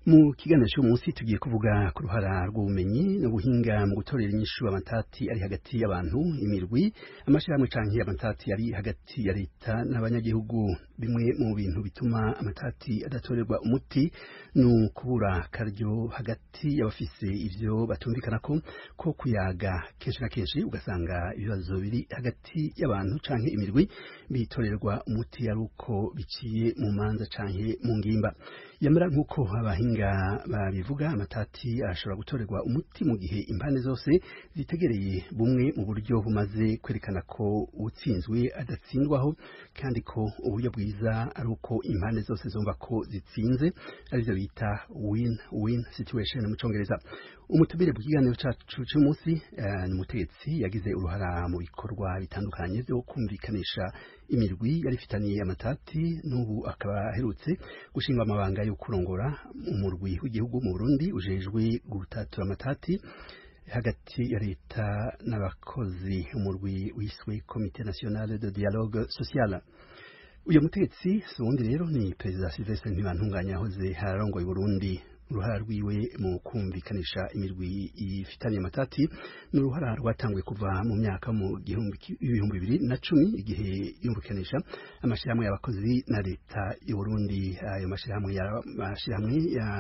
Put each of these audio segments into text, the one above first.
mu kiganiro cy'uyu munsi tugiye kuvuga ku ruhara rw'ubumenyi n'ubuhinga mu gutorera inyishu amatati ari hagati y'abantu imirwi amashyirahamwe canke amatati ari hagati ya leta n'abanyagihugu bimwe mu bintu bituma amatati adatorerwa umuti ni ukubura karyo hagati y'abafise ivyo batumvikana ko ko kuyaga kenshi na kenshi ugasanga ibibazo biri hagati y'abantu canke imirwi bitorerwa umuti ari uko biciye mu manza canke mu ngimba yamara nk'uko abahinga babivuga amatati ashobora gutorerwa umuti mu gihe impande zose zitegereye bumwe mu buryo bumaze kwerekana ko utsinzwe adatsindwaho kandi ko uburyo bwiza ari uko impande zose zumva ko zitsinze arivyo bita win win situation mu congereza umutumire bw'ikiganiro cacu c'umunsi uh, ni umutegetsi yagize uruhara mu bikorwa bitandukanye vyo kumvikanisha imirwi yari ifitaniye amatati n'ubu akaba aherutse gushinga amabanga yo kurongora umurwi w'igihugu mu Burundi ujejwe gutatura amatati hagati ya leta n'abakozi umurwi wiswe Comité National de Dialogue Social uyu mutegetsi si uwundi rero ni perezida Sylvestre Ntibantunganya yahoze hararongoye Burundi uruhara rwiwe mu kumvikanisha imirwi ifitanye amatati ni uruhara rwatanguye kuva mu myaka mu ibihumbi bibiri na cumi igihe yumvikanisha amashyirahamwe y'abakozi na leta y'u Burundi ayo mashyirahamwe y'amashyirahamwe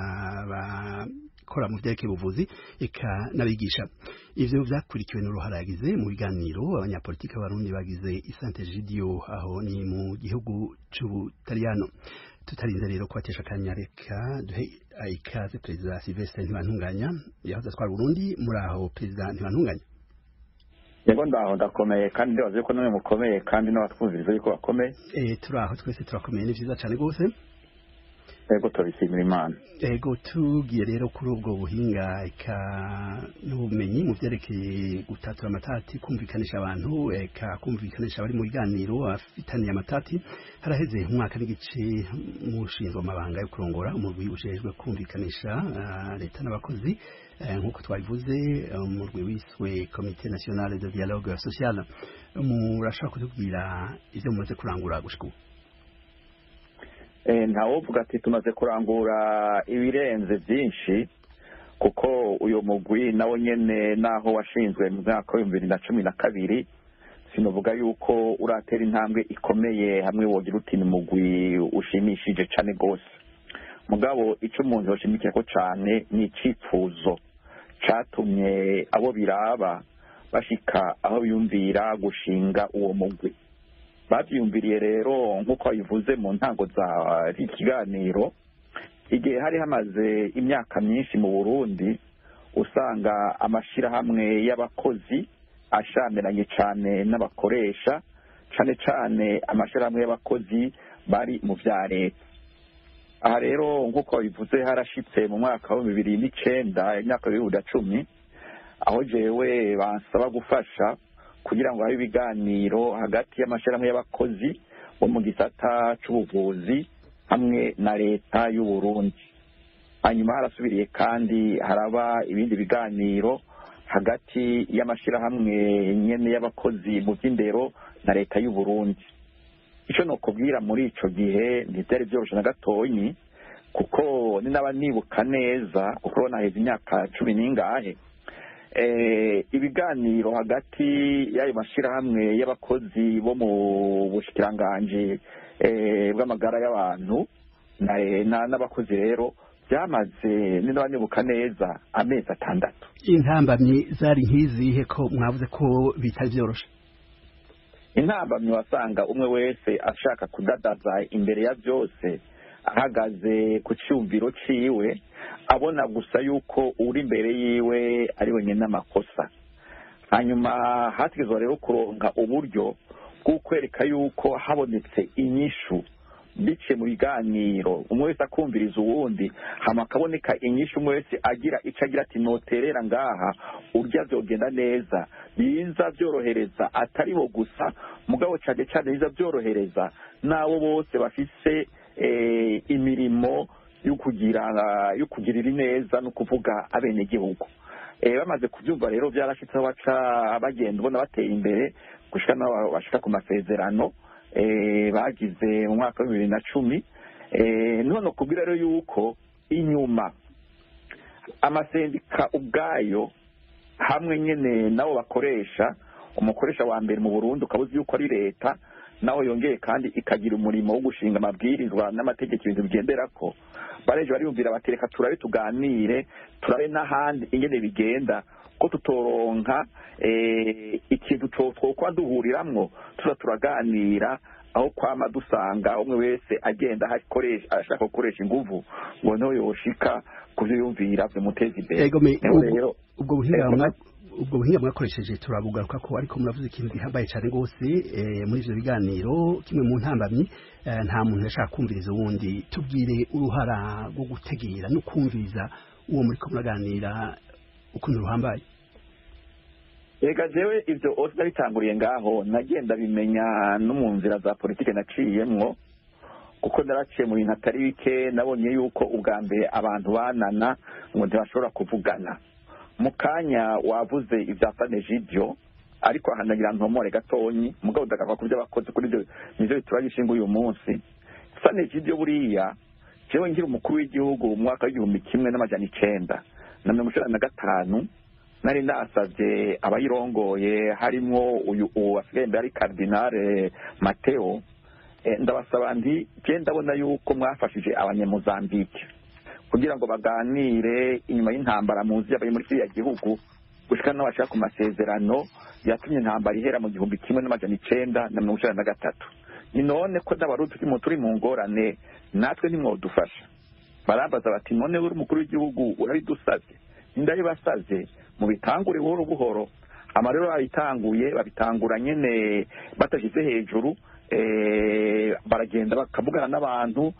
y'abakora mu byerekeye ubuvuzi eka n'abigisha ivyo vyakurikiwe n'uruhara yagize mu biganiro abanyapolitiki b'abarundi bagize isante Gidio aho ni mu gihugu c'Ubutaliyano tutarinze rero kubatesha akanya reka duhe ikaze perezida Sylvestre Ntibantunganya yahoze atwara Burundi muri aho perezida Ntibantunganya yego ndaho ndakomeye kandi ndibaza ko namwe mukomeye kandi n'abatwumviriza yuko bakomeye eh turaho twese turakomeye ni vyiza cane gose yego turabishimira imana ego tugiye rero kuri ubwo buhinga eka n'ubumenyi mu vyerekeye gutatura amatati kumvikanisha abantu eka kumvikanisha abari mu biganiro afitaniye amatati haraheze umwaka n'igice mushinzwe amabanga yo kurongora umurwi ujejwe kumvikanisha uh, leta n'abakozi uh, nk'uko twabivuze umurwi wiswe Comité National de Dialogue Social murashobora kutubwira ivyo mumaze kurangura gushika ubu ntawovuga ati tumaze kurangura ibirenze byinshi kuko uyu mugwi nawo nyene naho washinzwe mu mwaka w'ibihumbi bibiri na cumi na kabiri sinavuga yuko uratera intambwe ikomeye hamwe wogira uti ni mugwi ushimishije cane rwose mugabo ico umuntu yoshimikirako cane ni icipfuzo catumye abo biraba bashika aho biyumvira gushinga uwo mugwi bavyiyumviriye rero nk'uko babivuze mu ntango za ikiganiro igihe hari hamaze imyaka myinshi mu burundi usanga amashirahamwe y'abakozi ashamiranye cane n'abakoresha cane cane amashirahamwe y'abakozi bari mu vya leta aha rero nk'uko babivuze harashitse mu mwaka wa bibiri n'icenda imyaka bibiri na cumi aho jewe bansaba gufasha kugira ngo habe ibiganiro hagati y'amashyirahamwe y'abakozi bo mu gisata c'ubuvuzi hamwe na leta y'u Burundi hanyuma harasubiriye kandi haraba ibindi biganiro hagati y'amashyirahamwe nyene y'abakozi mu by'indero na leta y'u Burundi ico nokubwira muri ico gihe ntivyari vyoroshe na gatonyi kuko ni naba nibuka neza kuko urabona heza imyaka cumi n'ingahe ibiganiro hagati y'ayo mashyirahamwe y'abakozi bo mu bushikiranganji bw'amagara y'abantu n'abakozi rero byamaze niba neza amezi atandatu intambamyi zari nk'izihe ko mwavuze ko bitari byoroshe intambamyi wasanga umwe wese ashaka kudadaza imbere ya byose ahagaze ku cyumviro ciwe abona gusa yuko uri imbere yiwe ari wenyine n'amakosa hanyuma hategezwa rero kuronka uburyo bwo kwereka yuko habonetse inyishu biciye mu biganiro umwe wese akumviriza uwundi hama akaboneka inyishu umwe wese agira icyo agira ati noterera ngaha urya byogenda neza biza byorohereza atari bo gusa mugabo cyane cyane biza byorohereza n'abo bose bafise imirimo yo kugira yo kugirira ineza no kuvuga abenegihugu bamaze kubyumva rero byarashitse aho baca bagenda ubona bateye imbere gushika n'aho bashika ku masezerano bagize mu mwaka wa bibiri na cumi none kubwira rero yuko inyuma amasendika ubwayo hamwe nyine nabo bakoresha umukoresha wa mbere mu burundi ukaba uzi yuko ari leta nawe yongeye kandi ikagira umurimo wo gushinga amabwirizwa n'amategeko ibintu bigendera ko bareje bariyumvira bati reka turabe tuganire turabe n'ahandi ingene bigenda ko tutoronka ikintu twokwa duhuriramwo tuza turaganira aho kwama dusanga umwe wese agenda ashaka gukoresha inguvu ngo niho yoshika ku byo yumvira bimuteza imbere ubwo buhinga ubwo buhinga mwakoresheje turabugaruka ko ariko muravuze ikintu gihambaye cyane rwose muri ivyo biganiro kimwe mu ntambamyi nta muntu yashaka kumviriza uwundi tubwire uruhara rwo gutegera no kumviriza uwo muriko muraganira ukuntu ruhambaye reka jewe ivyo ose nabitanguriye ngaho nagenda bimenya no mu nzira za politike naciyemwo kuko naraciye mu bintu atari bike nabonye yuko ubwa mbere abantu banana ngo ntibashobora kuvugana mu kanya wavuze ibya sanejibyo ariko aha nagira ntomore gatonyi mugabo ndagaruka ku byo abakozi kuri ibyo nivyo bitura gishinga uyu munsi sanejibyo buriya jewe ngira umukuru w'igihugu mu mwaka w'igihumbi kimwe n'amajana icenda na mirongo icenda na gatanu nari nasavye abayirongoye harimwo uyu uwo asigaye imbere ari kardinale mateo ndabasaba nti je ndabona yuko mwafashije abanyamuzambike kugira ngo baganire inyuma y'intambara muzi yabaye muri kiriya gihugu gushika n'abashaka ku masezerano yatumye intambara ihera mu gihumbi kimwe n'amajana icenda na mirongo icenda na gatatu ni none ko n'abarundi turimo turi mu ngorane natwe ntimwodufasha barambaza bati none uri umukuru w'igihugu urabidusavye ndabibasavye mubitangure buhoro buhoro amarero babitanguye babitangura nyene batashyize hejuru baragenda bakavugana n'abantu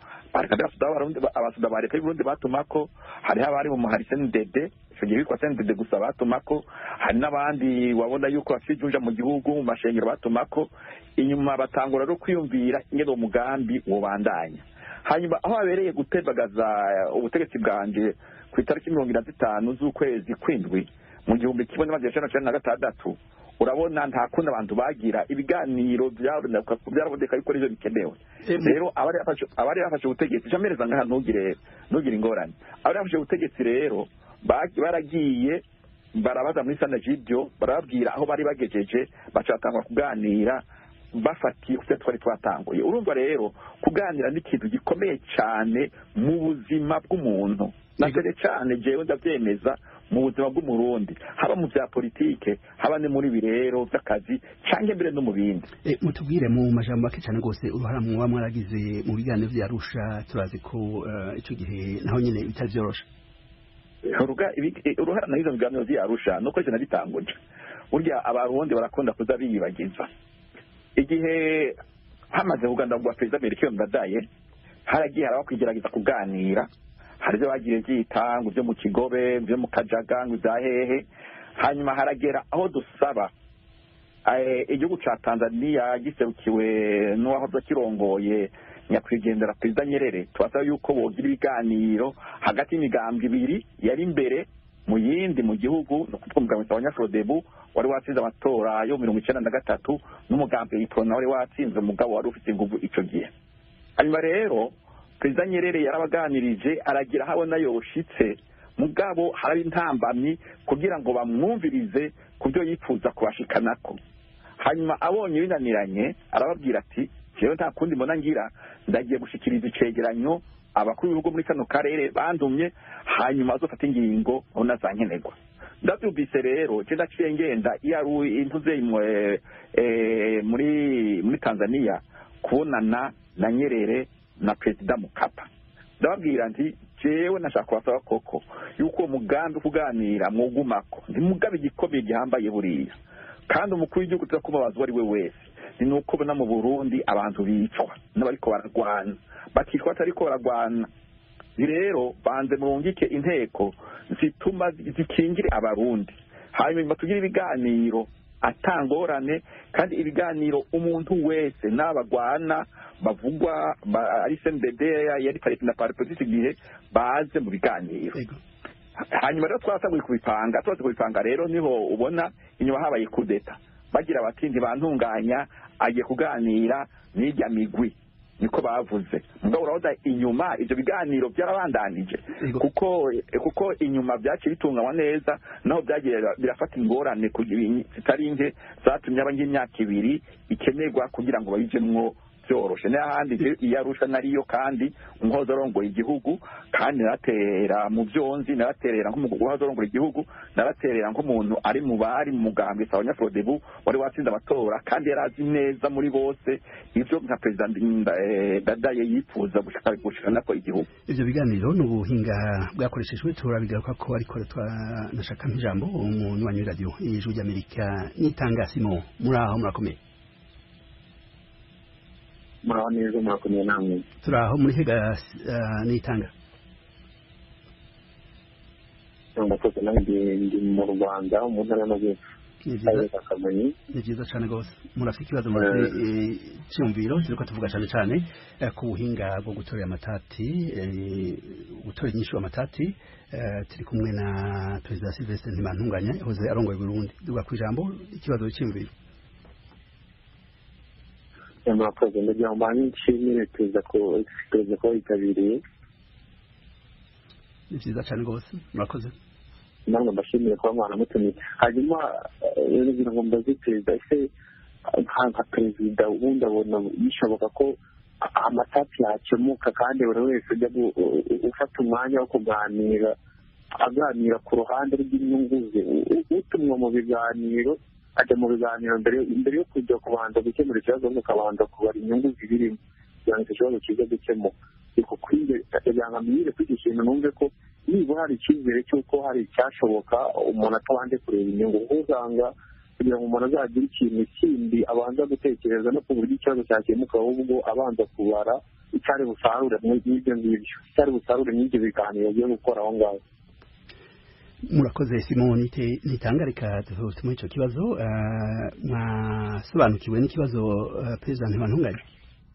abasuda ba leta y'uburundi batumako hariho abari mu muhari senidede icyo gihe bitwa senidede gusa batumako hari n'abandi wabona yuko bafite ijunja mu gihugu mu mashengero batumako inyuma batangura no kwiyumvira ingene uwo mugambi wobandanya hanyuma aho habereye gutebagaza ubutegetsi bwanje ku itariki mirongo ine na zitanu z'ukwezi kw'indwi mu gihumbi kimwe n'amajana icenda na cenda na gatandatu urabona nta kundi abantu bagira ibiganiro byaraboneka yuko arivyo bikenewe rero abari bafashe ubutegetsi camereza ngaha ntugire ntugire ingorane abari bafashe ubutegetsi rero baragiye barabaza muri sanajibyo barababwira aho bari bagejeje baca batangura kuganira bafatiye ku twari twatanguye urumva rero kuganira ni ikintu gikomeye cyane mu buzima bw'umuntu na cyane cyane jewe ndabyemeza mu buzima bw'umurundi haba mu bya politike haba ni muri birero by'akazi cyangwa mbere no mu bindi mutubwire mu majambo make cyane rwose uruhara muba mwaragize mu biganiro bya Arusha turazi ko icyo gihe naho nyine bitari byoroshe uruhara nahizo biganiro bya Arusha nuko ivyo nabitanguje burya abarundi barakunda kuza biyibagiza igihe hamaze kugandagurwa perezida Melchior Ndadaye haragiye harabaho kwigerageza kuganira hari ibyo bagiye byita ngo ibyo mu kigobe ibyo mu kajaga ngo ibya hehe hanyuma haragera aho dusaba igihugu cya tanzania giserukiwe n'uwahoze kirongoye nyakwigendera perezida nyerere tubasaba yuko bogira ibiganiro hagati y'imigambwe ibiri yari imbere mu yindi mu gihugu ni ukuvuga umugambi wa nyafurodebu wari watsinze amatora yo mirongo icyenda na gatatu n'umugambi w'itora wari watsinze umugabo wari ufite ingufu icyo gihe hanyuma rero perezida nyerere yarabaganirije aragira aho abona yoshitse mugabo haraba intambamyi kugira ngo bamwumvirize ku byo yifuza kubashikanako hanyuma abonye binaniranye arababwira ati jewe nta kundi mbona ngira ndagiye gushikiriza icegeranyo abakuru b'ibihugu muri kano karere bandumye hanyuma azofata ingingo aho nazankenerwa ndabyumvise rero je ndaciye ngenda iyo ari intuze muri muri tanzania kubonana na nyerere na perezida mukapa ndababwira nti jewe nashaka kubasaba koko yuko uwo mugambi kuganira mwugumako ntimugabe igikomeye gihambaye buriya kandi umukuru w'igihugu tuza kumubaza uwo ari we wese ni nuko ubona mu burundi abantu bicwa n'abariko baragwana bakicwa batariko baragwana rero banze murungike inteko zituma zikingire abarundi hanyuma tugire ibiganiro atangorane kandi ibiganiro umuntu wese n'abagwana bavugwa ari CNDD yari parite na parite igihe baze mu biganiro hanyuma rero twatanguye kubipanga tumaze kubipanga rero niho ubona inyuma habaye kudeta bagira bati ntibantunganya agiye kuganira n'irya migwi niko bavuze mugabo urabona inyuma ibyo biganiro byarabandanije Yego. kuko kuko inyuma byaciye bitunganywa neza naho byagiye birafata ingorane kugira- zitari nke zatumye aba nk'imyaka ibiri ikenerwa kugira ngo bayijemwo byoroshe n'ahandi je iyo arusha nariyo kandi umuhoza arongoye igihugu kandi naratera mu byonzi naraterera nk'umuhoza arongoye igihugu naraterera nk'umuntu ari mu bari mu mugambwe sawa nyafodebu wari watsinze amatora kandi yari azi neza muri bose ivyo nka perezida Ndinda- eh, dadaye yifuza gushika gushikana ko igihugu ivyo biganiro ni ubuhinga bwakoreshejwe turabigaruka ko ariko twanashaka nk'ijambo umuntu wanyu radio ijwi ry'amerika n'itangasimo muri aho murakomeye muraho neza murakomeye namwe turi aho muri hega uh, n'itanga murakoze nanjye ndi mu rwanda mu ntara y'amajyepfo ni akarere vyiza ka kamonyi ni vyiza cane gose murafite ikibazo murazi cyumviro turiko tuvuga cane cane eh, ku buhinga bwo gutorera amatati eh, gutorera inyishu amatati eh, turi kumwe na perezida Sylvestre Ntibantunganya yahoze arongoye Burundi duga kwijambo ikibazo cy'imviro murakoze ndagira ngo mbanye nshimire perezida ko perezida ko yitabiriye ni vyiza cane gose murakoze namwe mbashimire kuba mwanamutumiye hanyuma eh, ngira ngo mbaze perezida ese nka nka perezida ubundi abona bishoboka ko a- amatati yakemuka kandi buri wese ujya gu- u- u- ufata umwanya wo kuganira aganira ku ruhande rw'inyungu ze U- u- utumwa mu biganiro ajya mu biganiro mbere mbere yo kujya kubanza gukemura ikibazo ahubwo akabanza kubara inyungu zibirimo kugira ngo icyo kibazo kize gukemuka ariko kwinde kugira ngo amenyere kuri iki kintu numve ko nibura hari icyizere cy'uko hari icyashoboka umuntu atabanje kureba inyungu kuko usanga kugira ngo umuntu azagire ikintu kindi abanza gutekereza no ku buryo ikibazo cyakemuka ahubwo abanza kubara icyari busarure n'ibyo ngibyo icyari busarure n'ibyo biganiro agiye gukora aho ngaho murakoze simon nite nitanga reka tutume ico kibazo eh, mwasobanukiwe n'ikibazo eh, perezida Ntibantunganya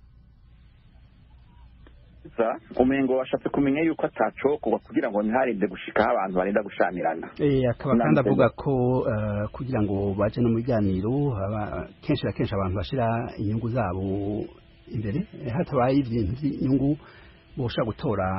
za umengo washatse kumenya yuko atacokorwa kugira ngo ntiharinde gushikaho abantu barenda gushamirana Eh, akaba Namwe kandi perezida. avuga ko eh, kugira ngo baje no mu biganiro haba- kenshi na kenshi abantu bashira inyungu zabo imbere eh, hatabaye ibintu by'inyungu boshobora gutora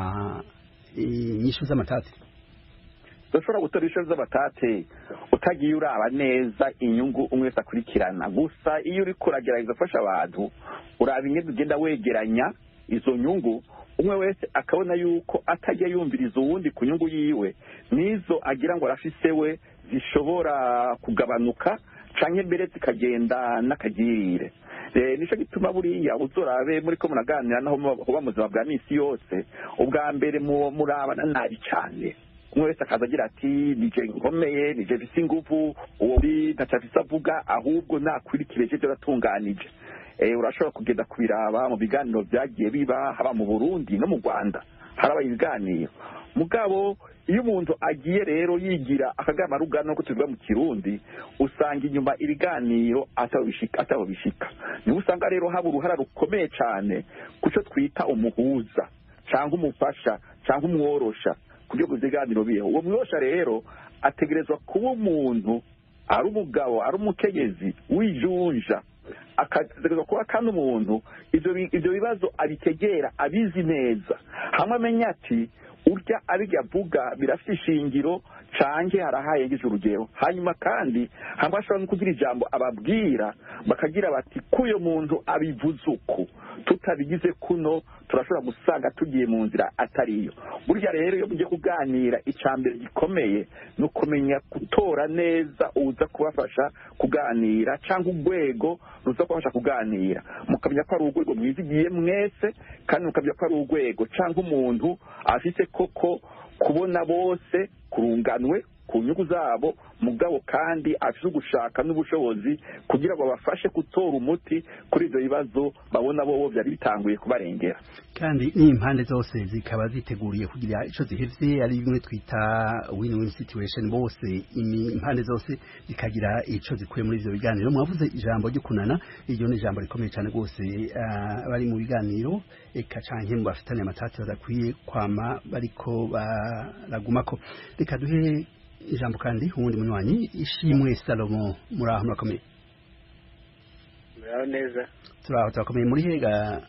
inyishu z'amatati udashobora gutora ibiciro by'abatate utagiye uraba neza inyungu umwe wese akurikirana gusa iyo uri kuragerageza gufasha abantu uraba ingendo ugenda wegeranya izo nyungu umwe wese akabona yuko atajya yumviriza uwundi ku nyungu yiwe n'izo agira ngo arafise we zishobora kugabanuka canke mbere zikagenda n'akagirire Eh, nico gituma buriya uzorabe muri ko muraganira naho muba mu buzima bwa misi yose ubwa mbere mu- murabana nabi cane umwe wese akaza agira ati nije nkomeye nije mfise inguvu uwo uri ntaco afise avuga ahubwo nakwirikire ivyo aratunganije eh, urashobora kugenda kubiraba mu biganiro byagiye biba haba mu burundi no mu rwanda harabaye ibiganiro mugabo iyo umuntu agiye rero yigira akagama rugana nuko tubivuga mu kirundi usanga inyuma ibiganiro atabo bishika atabo bishika niho usanga rero haba uruhara rukomeye cane kuco twita umuhuza cyangwa umufasha cyangwa umworosha kugira ngo ibiganiro bibeho uwo mworosha rero ategerezwa kuba umuntu ari umugabo ari umukenyezi wijunja akategerezwa kuba kandi umuntu ivyo bi- ivyo bibazo abitegera abizi neza hamwe amenya ati urya abirya avuga birafite ishingiro canke harahaye ngize urugero hanyuma kandi hamwe ashobora no kugira ijambo ababwira bakagira bati k'uyo muntu abivuze uku tutabigize kuno turashobora gusanga tugiye mu nzira atariyo burya rero iyo mugiye kuganira icya mbere gikomeye ni ukumenya gutora neza uza kubafasha kuganira cyangwa urwego ruza kubafasha kuganira mukamenya ko ari urwego mwizigiye mwese kandi mukamenya ko ari urwego cyangwa umuntu afite koko kubona bose kurunganwe ku nyungu zabo mugabo kandi afite ugushaka n'ubushobozi kugira ngo babafashe gutora umuti kuri ibyo bibazo babona bo byari bitanguye kubarengera kandi n'impande zose zikaba ziteguriye kugira ico zihevye ari bimwe twita win-win situation bose imi- impande zose zikagira ico zikuye muri ivyo biganiro mwavuze ijambo ryo kunana iryo ni ijambo rikomeye cyane rwose ah, bari mu biganiro eka canke mu bafitanye amatati badakwiye kwama bariko baragumako reka duhe ijambo kandi uwundi munywanyi ishimwe salomo muri aho murakomeye muraho neza turaho turakomeye muri hega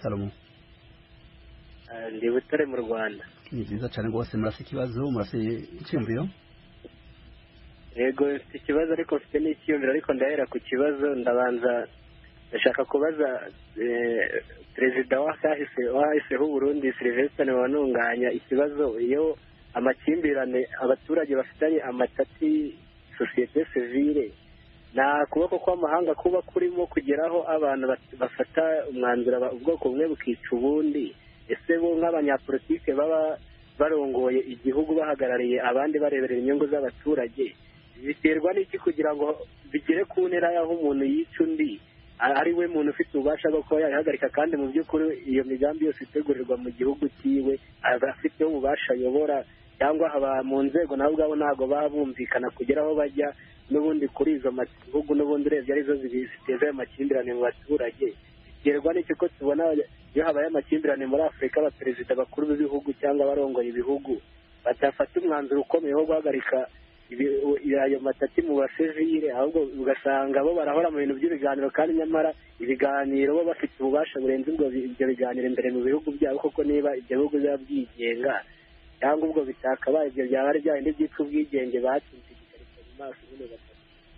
salomo ndi butare mu rwanda ni byiza cyane rwose murase ikibazo murase icyumviro yego mfite ikibazo ariko mfite n'icyiyumviro ariko ndahera ku kibazo ndabanza ndashaka kubaza perezida wahahiseho uburundi silivesitani wanunganya ikibazo iyo amakimbirane abaturage bafitanye amatati sosiyete sivire nta kuboko kw'amahanga kuba kurimo kugeraho abantu bafata umwanzuro ubwoko bumwe bukica ubundi ese bo nk'abanyapolitike baba barongoye igihugu bahagarariye abandi bareberera inyungu z'abaturage biterwa n'iki kugira ngo bigere ku ntera y'aho umuntu yica undi ari we muntu ufite ububasha bwo kuba yabihagarika kandi mu by'ukuri iyo migambi yose itegurirwa mu gihugu cyiwe aba afiteho ububasha ayobora cyangwa aba mu nzego nabo ubwabo ntabwo baba bumvikana kugera aho bajya n'ubundi kuri izo bihugu n'ubundi urebye arizo ziteza ayo makimbirane mu baturage biterwa n'iki ko tubona iyo habaye amakimbirane muri afurika abaperezida bakuru b'ibihugu cyangwa abarongoye ibihugu batafata umwanzuro ukomeye wo guhagarika ayo matati mu basivire ahubwo ugasanga bo barahora mu bintu by'ibiganiro kandi nyamara ibiganiro bo bafite ububasha burenze ubwo ibyo biganiro imbere mu bihugu byabo koko niba ibyo bihugu biba byigenga cyangwa ubwo bitakabaye ibyo byaba ari bya bindi byitwa ubwigenge batsinze igikarito mu maso nyine batatu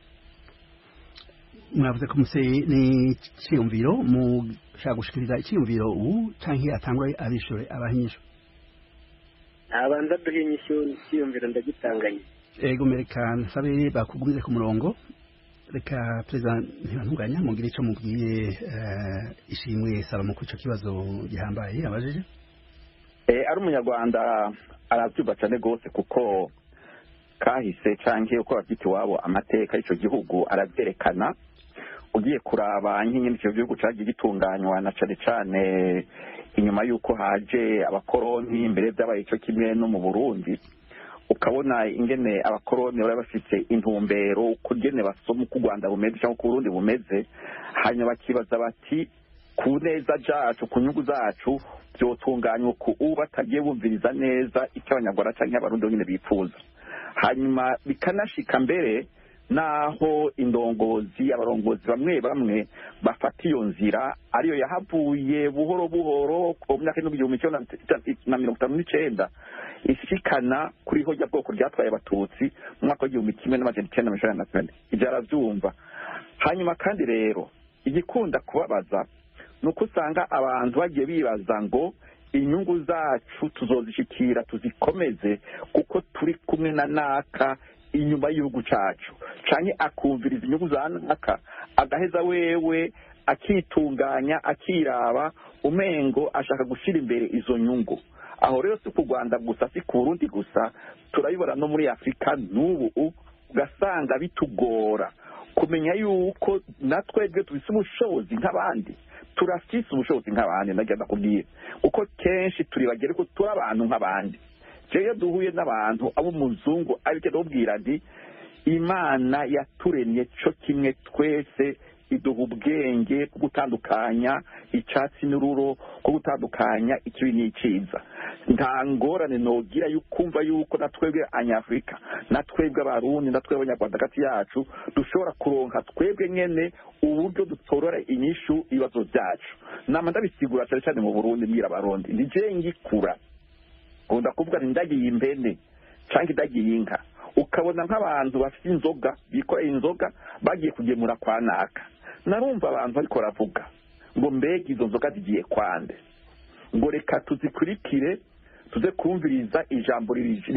mwavuze ko muse n'icyiyumviro mushaka gushikiriza icyiyumviro ubu cyangwa atangwa abishure abahinyisho nabanza duhe inyishyu icyiyumviro ndagitanganye ego mereka nsabe bakugumize ku murongo reka perezida ntibantunganya mugire icyo mubwiye ishimwe salomo kuri icyo kibazo gihambaye abajije ari umunyarwanda arabyumva cyane rwose kuko kahise cyangwa uko babyita iwabo amateka y'icyo gihugu arabyerekana ugiye kuraba nk'inyine icyo gihugu cyagiye gitunganywa na cyane cyane inyuma y'uko haje abakoroni mbere byabaye icyo kimwe no mu burundi ukabona ingene abakoroni bari bafite intumbero kugene basoma uko u rwanda bumeze cyangwa uko uburundi bumeze hanyuma bakibaza bati ku neza zacu ku nyungu zacu byotunganywa ku ubu batagiye bumviriza neza icyo abanyarwanda cyangwa abarundi nyine bifuza hanyuma bikanashika mbere naho indongozi abarongozi bamwe bamwe bafata iyo nzira ariyo yahavuye buhoro buhoro mu myaka y'igihumbi kimwe na mirongo itanu n'icyenda ishikana kuri hojya bwoko ryatwaye abatutsi mu mwaka w'igihumbi kimwe n'amajana icyenda mirongo icyenda na kane ibyo arabyumva hanyuma kandi rero igikunda kubabaza ni uko usanga abantu bagiye bibaza ngo inyungu zacu tuzozishyikira tuzikomeze kuko turi kumwe na naka inyuma y'igihugu cyacu cyane akumviriza inyungu za naka agaheza wewe akitunganya akiraba umengo ashaka gushyira imbere izo nyungu aho rero si ku rwanda gusa si ku burundi gusa turabibona no muri afurika n'ubu ugasanga bitugora kumenya yuko natwebwe tubise ubushobozi nk'abandi turafise ubushobozi nk'abandi nagenda kubwira kuko kenshi turi bagere ko turi abantu nk'abandi iyo duhuye n'abantu ab'umuzungu ariko ndabubwira nti imana yaturemye cyo kimwe twese iduha ubwenge bwo gutandukanya icyatsi n'ururo bwo gutandukanya ikibi n'icyiza nta ngorane nogira kumva yuko na twebwe abanyafurika na twebwe abarundi na twebwe abanyarwanda hagati yacu dushobora kuronka twebwe nyine uburyo dutorora inyishu ibibazo byacu nama ndabisigura cyane cyane mu burundi mbwira abarundi ni ngikura nkunda kuvuga ni ndagiye impene cyangwa indagiye inka ukabona nk'abantu bafite inzoga bikoreye inzoga bagiye kugemura kwa naka narumva abantu ariko baravuga ngo mbega izo nzoga zigiye kwande ngo reka tuzikurikire tuze kumviriza ijambo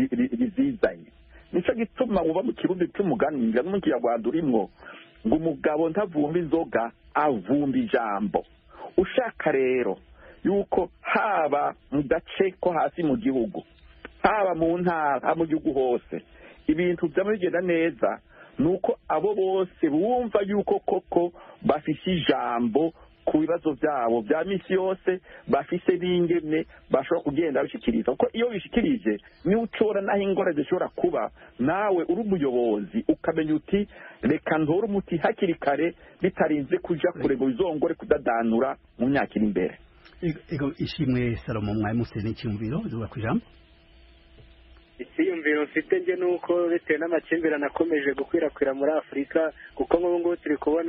rizizanye nicyo gituma uba mu kirundi cy'umugani no mu kinyarwanda urimo ngo umugabo ntavumba inzoga avumba ijambo ushaka rero yuko haba mu gace ko hasi mu gihugu haba mu ntara mu gihugu hose ibintu byaba bigenda neza ni uko abo bose bumva yuko koko bafite ijambo ku bibazo byabo bya minsi yose bafise n'ingene bashobora kugenda babishyikiriza kuko iyo bishyikirije niba ushobora n'aho ingorane zishobora kuba nawe uri umuyobozi ukamenya uti reka ntore umuti hakiri kare bitarinze kujya kure ngo bizongore kudadanura mu myaka iri imbere ego ishimwe salomo mwari mufite n'icyumviro zuba ku ijambo icyiyumviro mfite njye ni uko bitewe n'amakimbirane akomeje gukwirakwira muri afurika kuko nk'ubu ngubu turi kubona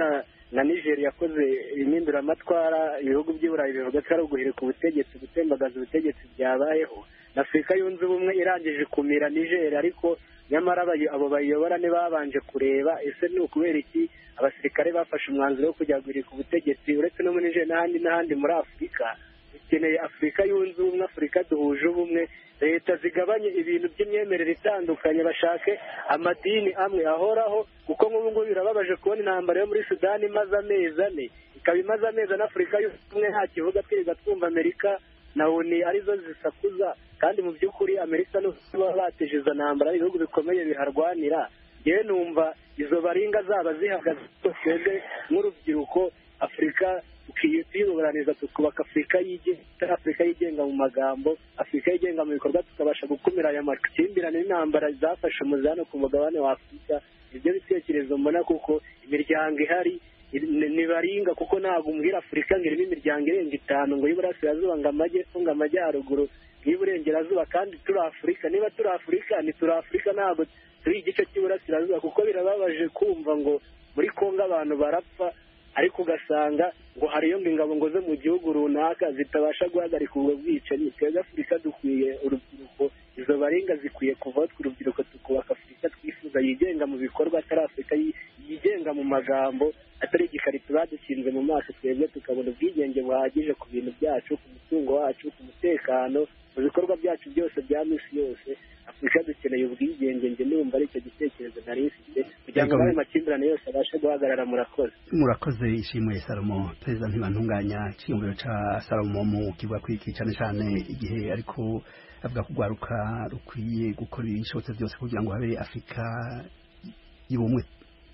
na nigeri yakoze impinduramatwara ibihugu by'i burayi bivuga ko ari uguhirika ubutegetsi gutembagaza ubutegetsi byabayeho na afurika yunze ubumwe irangije kumira nigeri ariko nyamara abo bayiyobora ntibabanje kureba ese ni ukubera iki abasirikare bafashe umwanzuro wo kujya guhirika ubutegetsi uretse no muri nigeri n'ahandi n'ahandi muri afurika dukeneye afurika yunze ubumwe afurika duhuje ubumwe leta zigabanye ibintu by'imyemerere itandukanye bashake amadini amwe ahoraho kuko nk'ubu ngubu birababaje kubona intambara yo muri sudani imaze amezi ane ikaba imaze amezi ane afurika y'ubumwe nta kivuga twirirwa twumva amerika na oni arizo zisakuza kandi mu by'ukuri amerika n'uba bateje izo ntambara ibihugu bikomeye biharwanira yewe numva izo baringa zaba zihagaze twebwe nk'urubyiruko afurika tuyiburaniriza tukubaka afurika yigenga afurika yigenga mu magambo afurika yigenga mu bikorwa tukabasha gukumira aya makimbirane n'intambara zafashe umuzano ku mugabane wa afurika ibyo bitekerezo mbona kuko imiryango ihari ntibaringa kuko ntabwo umbwira afurika ngo irimo imiryango irenga itanu ngo y'iburasirazuba ngo amajyepfo ngo amajyaruguru y'iburengerazuba kandi turi afurika niba turi afurika ni turi afurika ntabwo turi igice cy'iburasirazuba kuko birababaje kumva ngo muri kongo abantu barapfa ariko ugasanga ngo hariyo ngo ingabo ngo zo mu gihugu runaka zitabasha guhagarika ubwo bwicanyi twebwe afurika dukwiye urubyiruko izo baringa zikwiye kuvaho twe urubyiruko tukubaka afurika twifuza yigenga mu bikorwa atari afurika yigenga mu magambo atari igikarito badukinze mu maso twebwe tukabona ubwigenge buhagije ku bintu byacu ku mutungo wacu ku mutekano mu bikorwa byacu byose bya minsi yose afurika dukeneye ubwigenge njye numva ari icyo gitekerezo nari mfite kugira ngo ayo makimbirane yose abashe guhagarara murakoze murakoze ishimwe salomo perezida ntibantunganya icyiyumviro cya salomo mu kivuga ku iki cyane cyane igihe ariko avuga ko urwaruka rukwiye gukora ibishobotse byose kugira ngo habe afurika y'ubumwe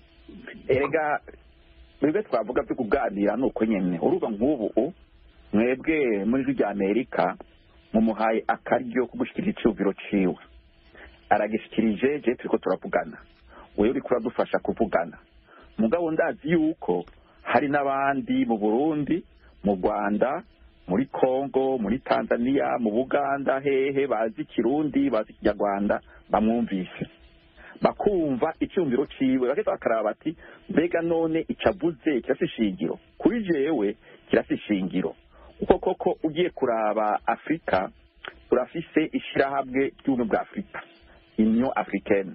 erega mwebwe twavuga byo kuganira ni uko nyine uruba nk'ubu mwebwe muri ijwi rya amerika mumuhaye akaryo ko gushyikiriza icyumviro ciwe aragishyikirije je turiko turavugana wewe uriko uradufasha kuvugana mugabo ndazi yuko hari n'abandi mu burundi mu rwanda muri congo muri tanzania mu buganda hehe bazi ikirundi bazi ikinyarwanda bamwumvise bakumva icyumviro ciwe bagahita bakaraba bati mbega none icavuze kirasi ishingiro kuri jewe kirasi ishingiro kuko koko ugiye kuraba afurika turafise ishyirahamwe ry'ubumwe bwa afurika union africaine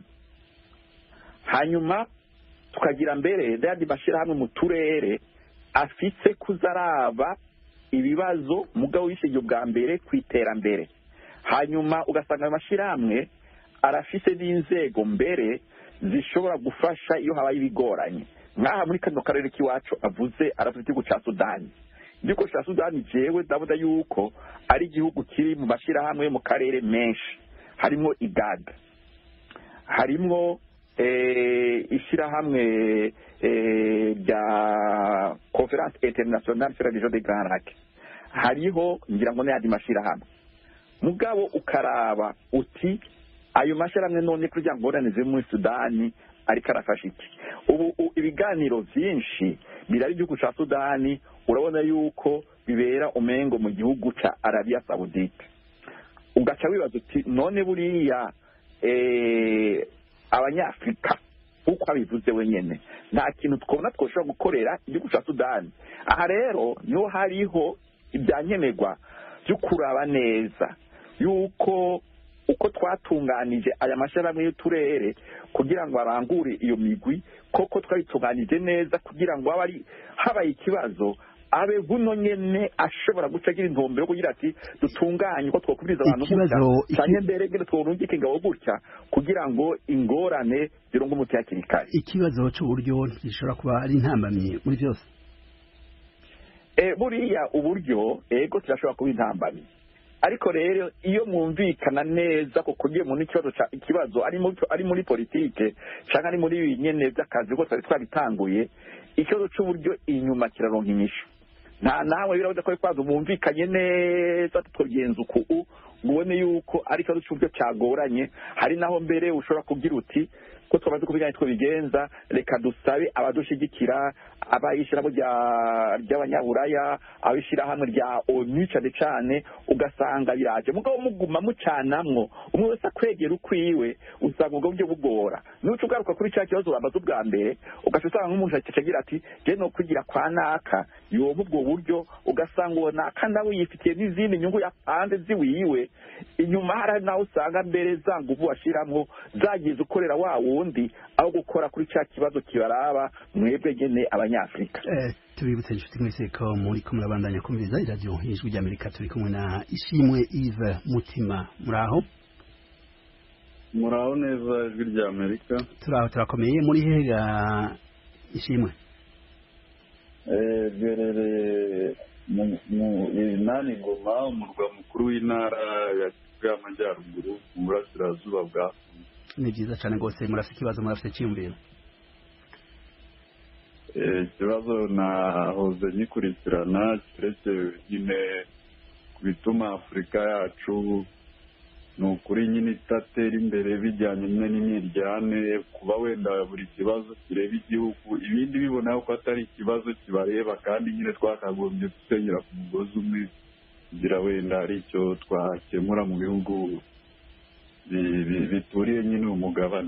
hanyuma tukagira mbere n'ayandi mashyirahamwe mu turere afise kuzaraba ibibazo mugabo w'ishingiye bwa mbere ku iterambere hanyuma ugasanga ayo mashyirahamwe arafise n'inzego mbere zishobora gufasha iyo habaye ibigoranye nk'aha muri kano karere k'iwacu avuze aravuze igihugu cya sudani igihugu cya sudani jewe ndabona yuko ari igihugu kiri mu mashyirahamwe yo mu karere menshi harimo igada harimo ishyirahamwe rya conference internationale sur la région de grand lac hariho ngira ngo n'ayandi mashyirahamwe mugabo ukaraba uti ayo mashyirahamwe none kugira ngo ngorane muri sudani ariko arafasha iki ubu ibiganiro byinshi birari igihugu cya sudani urabona yuko bibera umengo mu gihugu cya arabiya sawudite ugaca wibaza uti none buriya abanyafurika nk'uko abivuze wenyine nta kintu twabona twashobora gukorera igihugu cya sudani aha rero niho hariho ibyankenerwa byo kuraba neza yuko uko twatunganije aya mashyirahamwe y'uturere kugira ngo arangure iyo migwi koko twayitunganije neza kugira ngo habaye ikibazo abe buno nyene ashobora guca agira intumbero kugira ati dutunganye uko twakubiriza abantu gutya cyane mbere ngene tworungike ingabo gutya kugira ngo ingorane zironge umuti hakiri kare ikibazo c'uburyo gishobora kuba ari intambamyi muri byose e, buriya uburyo ego kirashobora kuba intambamyi ariko rero iyo mwumvikana neza kuko ugiye mu n'ikibazo ikibazo ari muri politike cyangwa ari muri nyene by'akazi kuko twari twabitanguye ikibazo c'uburyo inyuma kiraronka inyishu nta nawe birabuze ko kwazo bumvikanye neza tukagenza uku ngo ubone yuko ari ikibazo cy'uburyo cyagoranye hari naho mbere ushobora kugira uti ko twamaze kubiga nitwo bigenza reka dusabe abadushigikira abayishyiramo ry'abanyaburaya abishyirahamwe rya onu cyane cyane ugasanga biraje mugabo muguma mucanamwo umwe wese akwegera ukwiwe usanga ubwo buryo bugora nuca ugaruka kuri cya kibazo wamaze ubwa mbere ugaca usanga nk'umuntu agira ati je no kwigira kwa naka yoba ubwo buryo ugasanga uwo naka nawe yifitiye n'izindi nyungu yapanze ziwiwe inyuma hari nawe usanga mbere za nguvu washiramwo zagize ukorera wa wundi aho gukora kuri cya kibazo kibaraba mwebwe nyene abanyafrika tubibutse inshuti mwese ko muri ko murabandanya kumviriza iradiyo ijwi ry'amerika turi kumwe na ishimwe ive mutima muraho muraho neza ijwi ry'amerika turaho turakomeye muri hega ishimwe duherereye mu inani ngoma umurwa mukuru w'intara y'amajyaruguru mu burasirazuba bwa ni byiza cyane rwose murafite ikibazo murafite icyiyumviro ikibazo nahoze ngikurikirana cyerekeye nyine ku bituma afurika yacu ni ukuri nyine itatera imbere bijyanye n'imyiryane kuba wenda buri kibazo kireba igihugu ibindi bibona ko atari ikibazo kibareba kandi nyine twakagombye gusenyera ku mugozi umwe kugira wenda ari icyo twakemura mu bihugu bituriye nyine umugabane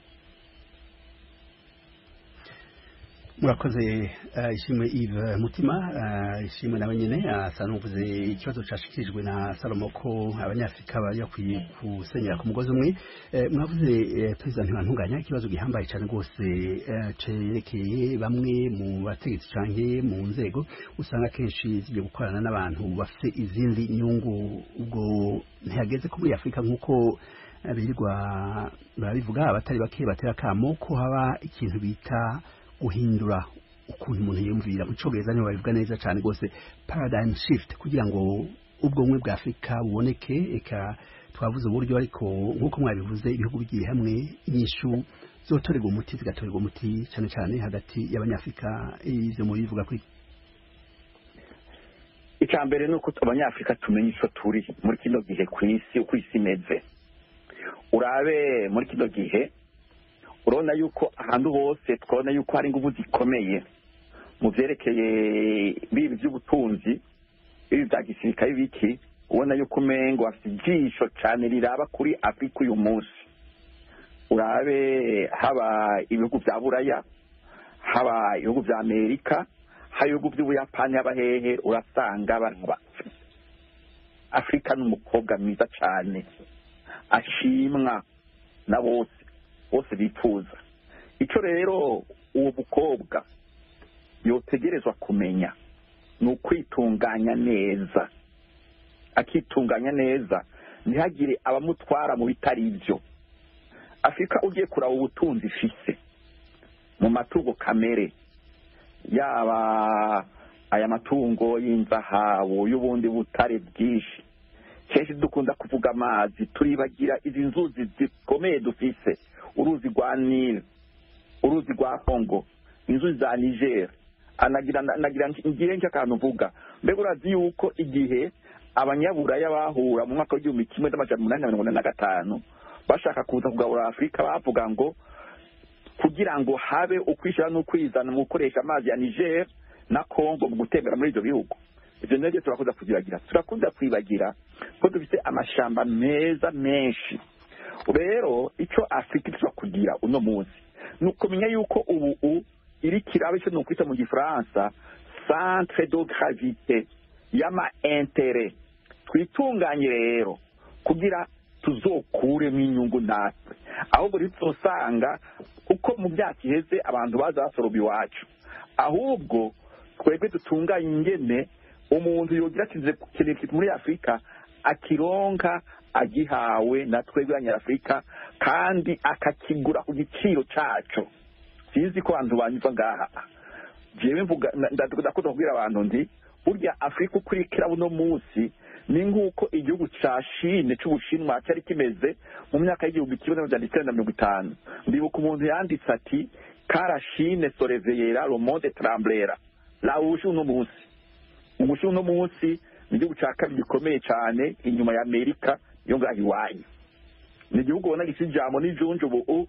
murakoze ishimwe Yves mutima ishimwe nawe nyine asa n'uvuze ikibazo cyashikirijwe na salomo ko abanyafurika bari bakwiye gusenyera ku mugozi umwe mwavuze perezida ntibantunganya ikibazo gihambaye cyane rwose cyerekeye bamwe mu bategetsi cyangwa mu nzego usanga akenshi zigiye gukorana n'abantu bafite izindi nyungu ubwo ntihageze ko muri afurika nk'uko birirwa barabivuga abatari bake batera akamo ko haba ikintu bita guhindura ukuntu umuntu yiyumvira mu cyongereza niho babivuga neza cyane rwose paradigm shift kugira ngo ubwonko bwa afurika buboneke eka twavuze uburyo ariko nk'uko mwabivuze ibihugu bigiye hamwe inyishu zotorerwa umuti zigatorerwa umuti cyane cyane hagati y'abanyafurika ibyo muri bivuga kuri icya mbere ni uko abanyafurika tumenya icyo turi muri kino gihe ku isi uko isi imeze urabe muri kino gihe urabona yuko ahantu hose twabona yuko hari ingufu zikomeye mu byerekeye bibi by'ubutunzi bibi bya gisirikare biki ubona yuko umengo afite ijisho cyane riraba kuri afurika uyu munsi urabe haba ibihugu bya buraya haba ibihugu bya amerika haba ibihugu by'ubuyapani haba hehe urasanga baraba afurika ni umukobwa mwiza cyane ashimwa na bose bose bifuza icyo rero uwo mukobwa yotegerezwa kumenya ni ukwitunganya neza akitunganya neza ntihagire abamutwara mu bitari ibyo afurika ugiye kuraba ubutunzi ifise mu matungo kamere yaba aya matungo y'inzahabu y'ubundi butare bwinshi kenshi dukunda kuvuga amazi turibagira izi nzuzi zikomeye dufise uruzi rwa nile uruzi rwa kongo inzuzi za niger anagira ngiye nk'akantu uvuga mbega urazi yuko igihe abanyaburaya bahura mu mwaka w'igihumbi kimwe n'amajana umunani na mirongo ine na gatanu bashaka kuza kugabura afurika bavuga ngo kugira ngo habe ukwishyira n'ukwizana mu gukoresha amazi ya niger na kongo mu gutembera muri ibyo bihugu ibyo nabyo turakunda kuzibagira turakunda kwibagira ko dufite amashamba meza menshi rero icyo afurika ishobora kugira uno munsi ni ukumenya yuko ubu iri kiraba icyo ni ukwita mu gifaransa centre de gravite y'ama intere twitunganye rero kugira tuzokuremo inyungu natwe ahubwo ntituzosanga uko mu myaka iheze abantu baza basoroma iwacu ahubwo twebwe dutunganye ingene umuntu yogira kintu muri afurika akironka agihawe na twebwe abanyafurika kandi akakigura ku giciro cyacu sinzi ko abantu banyuva ngaha jewe mvuga ndakunda kubwira abantu ndi burya afurika uko irikira buno munsi ni nk'uko igihugu cya shine cy'ubushinwa cyari kimeze mu myaka y'igihumbi kimwe n'amajana icyenda na mirongo itanu ndibuka umuntu yanditse ati karashine soreveyera romonde taramburera rawuje uno munsi ubushinwa uno munsi ni igihugu cya kabiri gikomeye cyane inyuma ya amerika yo ngaho iwanyu ni igihugu ubona gifite ijambo n'ijunju ubu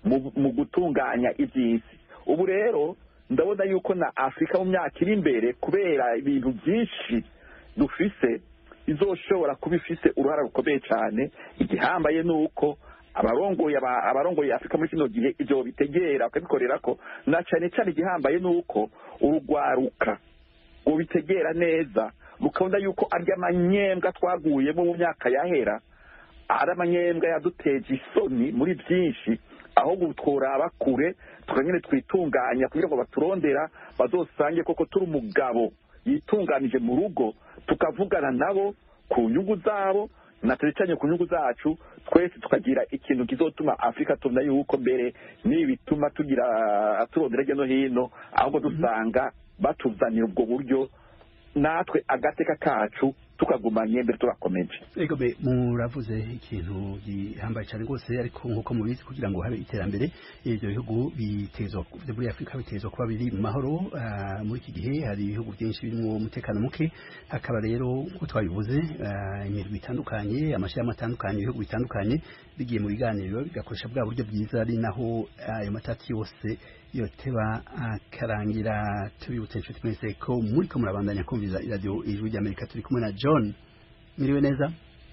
mu gutunganya iby'isi ubu rero ndabona yuko na afurika mu myaka iri imbere kubera ibintu byinshi dufise izoshobora kuba ifise uruhara rukomeye cyane igihambaye ni uko abarongoye abarongoye afurika muri kino gihe ibyo bitegera bakabikorera ko na cyane cyane igihambaye ni uko urugwaruka ngo bitegera neza rukabona yuko arya amanyembwa twaguyemo mu myaka yahera ari amanyembwa yaduteje isoni muri byinshi ahubwo tworaba kure tukanyine twitunganya kugira ngo baturondera bazosange koko turi umugabo yitunganije mu rugo tukavugana nabo ku nyungu zabo na cyane ku nyungu zacu twese tukagira ikintu kizotuma afurika tubona yuko mbere n'ibi bituma tugira turondera hirya no hino ahubwo dusanga batuzanira ubwo buryo natwe agateka kacu tukagumanye mbere tubakomeje ego be muravuze ikintu gihambaye cyane rwose ariko nk'uko mubizi kugira ngo habe iterambere ibyo bihugu bitezwa muri afurika bitezwa kuba biri mu mahoro muri iki gihe hari ibihugu byinshi birimo umutekano muke hakaba rero nk'uko twabivuze imirimo itandukanye amashyirahamwe atandukanye ibihugu bitandukanye bigiye mu biganiro bigakoresha bwa buryo bwiza ari naho ayo matati yose yoteba akarangira tubibutse inshuti mwese ko muri ko murabandanya kumviza iradiyo ijwi ry'amerika turi kumwe na john miriwe neza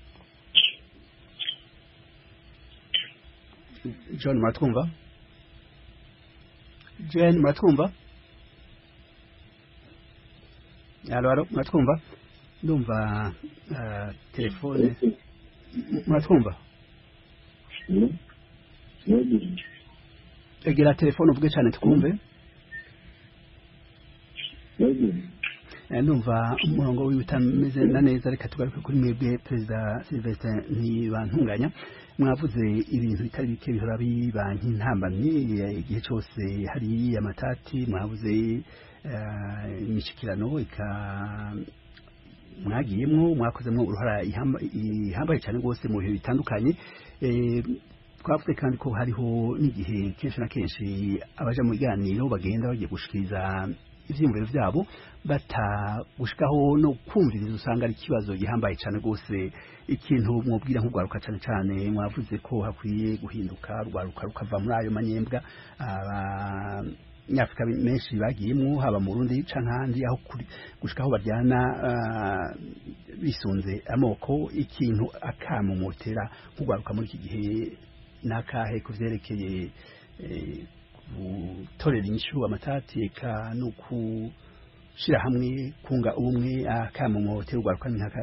john muratwumva john muratwumva alo alo muratwumva ndumva telefone muratwumva egera telefone uvuge cyane twumve ndumva umurongo wiwe utameze na neza reka tugaruke kuri mwebwe perezida silvestre ntibantunganya mwavuze ibintu bitari bike bihora biba nk'intambamyi igihe cyose hari amatati mwavuze imishikirano ika mwagiyemwo mwakozemo uruhara ihambaye cyane rwose mu bihe bitandukanye twavuze kandi ko hariho n'igihe kenshi na kenshi abaja mu biganiro bagenda bagiye gushikiriza ivyiyumviro vyabo batagushikaho no kumviriza usanga ari ikibazo gihambaye cyane rwose ikintu mwubwira nk'urwaruka cyane cyane mwavuze ko hakwiye guhinduka rwaruka rukava muri ayo manyembwa abanyafurika menshi bagiyemo haba mu rundi canke ahandi aho gushikaho baryana bisunze amoko ikintu akamumotera nk'urwaruka muri iki gihe nakahe ku vyerekeye gutorera inyishu amatati eka no kushira hamwe kunga ubumwe akamumotera urwaruka nkaka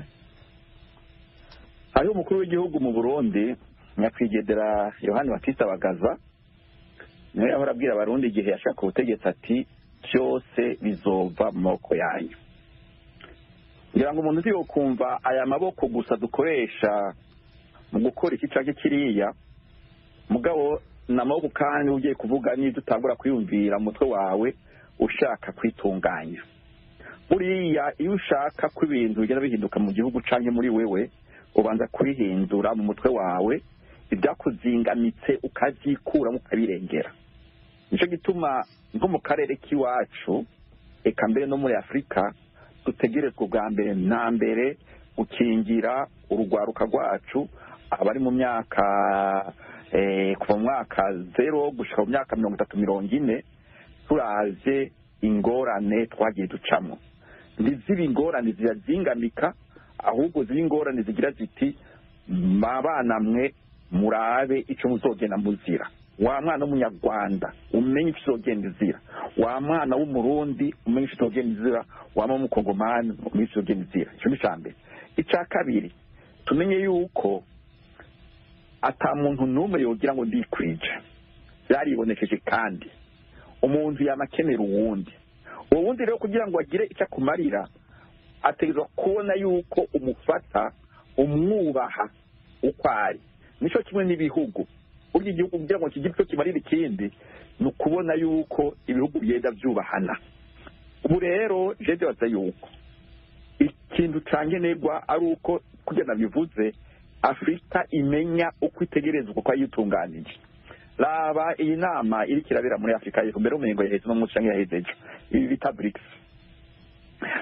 hariho umukuru w'igihugu mu burundi nyakwigendera yohani batista bagaza niwe yahora abwira abarundi igihe yashaka ubutegetsi ati byose bizova mu maboko yanyu ngira ngo umuntu uzi kumva aya maboko gusa dukoresha mu gukora iki canke kiriya mugabo ni amaboko kandi ugiye kuvuga n'ibyo utangura kwiyumvira mu mutwe wawe ushaka kwitunganya buriya iyo ushaka ko ibintu bigenda bihinduka mu gihugu canke muri wewe ubanza kubihindura mu mutwe wawe ibyakuzingamitse ukabyikuramo ukabirengera nicyo gituma nko mu karere k'iwacu eka mbere no muri afurika dutegerezwa ubwa mbere na mbere gukingira urugwaruka rwacu abari mu myaka kuva mu mwaka zero gushyira mu myaka mirongo itatu mirongo ine turaje ingorane twagiye ducamo ntizibe ingorane zirazingamika ahubwo ziba ingorane zigira ziti abana mwe murabe icyo muzogenda muzira wa mwana w'umunyarwanda umenye icyo uzogenda uzira wa mwana w'umurundi umenye icyo uzogenda uzira wa mwana w'umukongomani umenye icyo uzogenda uzira icyo ni icya mbere icya kabiri tumenye yuko ata muntu n'umwe yogira ngo ndikwije byaribonekeje kandi umuntu yanakenera uwundi uwo wundi rero kugira ngo agire icyo akumarira ategerezwa kubona yuko umufata umwubaha uko ari nicyo kimwe n'ibihugu burya igihugu kugira ngo kigire icyo kimarira ikindi ni ukubona yuko ibihugu bigenda byubahana ubu rero jede baza yuko ikintu cyangenerwa ari uko kugira bivuze afurika imenya uko itegerezwa uko yitunganije raba iyi nama iri kirabera muri afurika y'epfo mbere y'umuhingo yaheze n'umunsi cyangwa yaheze ejo ibi bita burikisi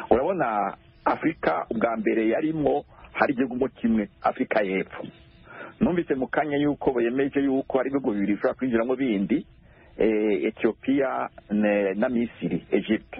urabona afurika ubwa mbere yarimwo hari igihugu kimwe afurika y'epfo numvise mu kanya yuko bemeje yuko hari ibihugu bibiri bishobora kwinjiramo bindi etiyopiya na misiri egypte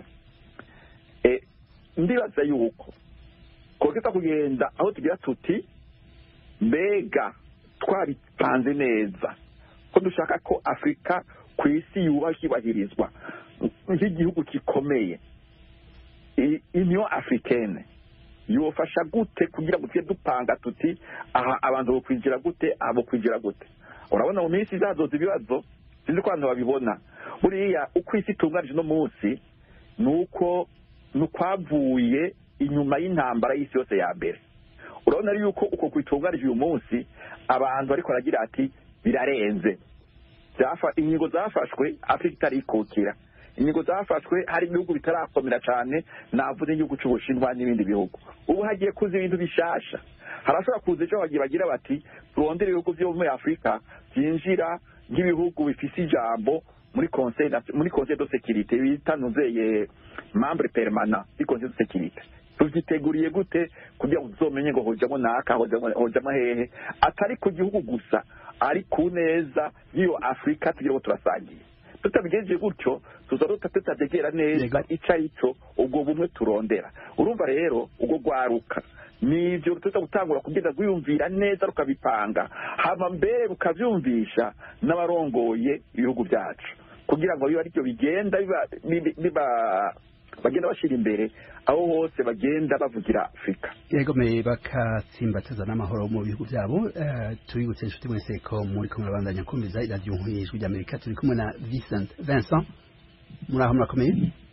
ndibaza yuko twakita kugenda aho tugira tuti mbega twabipanze neza ko dushaka ko afurika ku isi yubahirizwa nk'igihugu gikomeye union africaine yofasha gute kugira ngo tujye dupanga tuti aha abantu bo kwinjira gute aha bo kwinjira gute urabona mu minsi izazoza ibibazo sinzi ko abantu babibona buriya uko isi itunganije uno munsi ni uko ni ukwavuye inyuma y'intambara y'isi yose ya mbere urabona yuko uko kuyitunganije uyu munsi abantu bariko baragira ati birarenze inkingo zafashwe afurika itarikukira inkingo zafashwe hari ibihugu bitarakomera cyane navuze igihugu cy'ubushinwa n'ibindi bihugu ubu hagiye kuza ibintu bishasha harashobora kuza ejo bagiye bagira bati turondere ibihugu byo muri afurika byinjira nk'ibihugu bifise ijambo muri conseil muri conseil de sécurité bita nuzeye membre permanent di conseil de sécurité tuvyiteguriye gute kugira ngo tuzomenye ngo hojamo naka hojamo hehe atari ku gihugu gusa ari ku neza y'iyo afurika tugira ngo turasangiye tutabigenje gutyo tuzaruta tutategera neza ico ari cyo ubwo bumwe turondera urumva rero ubwo rwaruka nivyo tuza gutangura kugenda rwiyumvira neza rukabipanga hama mbere rukavyumvisha n'abarongoye ibihugu byacu kugira ngo bibe aribyo bigenda biba bagenda bashyira imbere aho hose bagenda bavugira afurika yegomeye bakatsimbataza n'amahoro mu bihugu byabo tubibutse inshuti mwese ko muri kumwe babandanya kumviza iradiyo nk'ijwi ry'amerika turi kumwe na Vincent Vincent muri aho murakomeye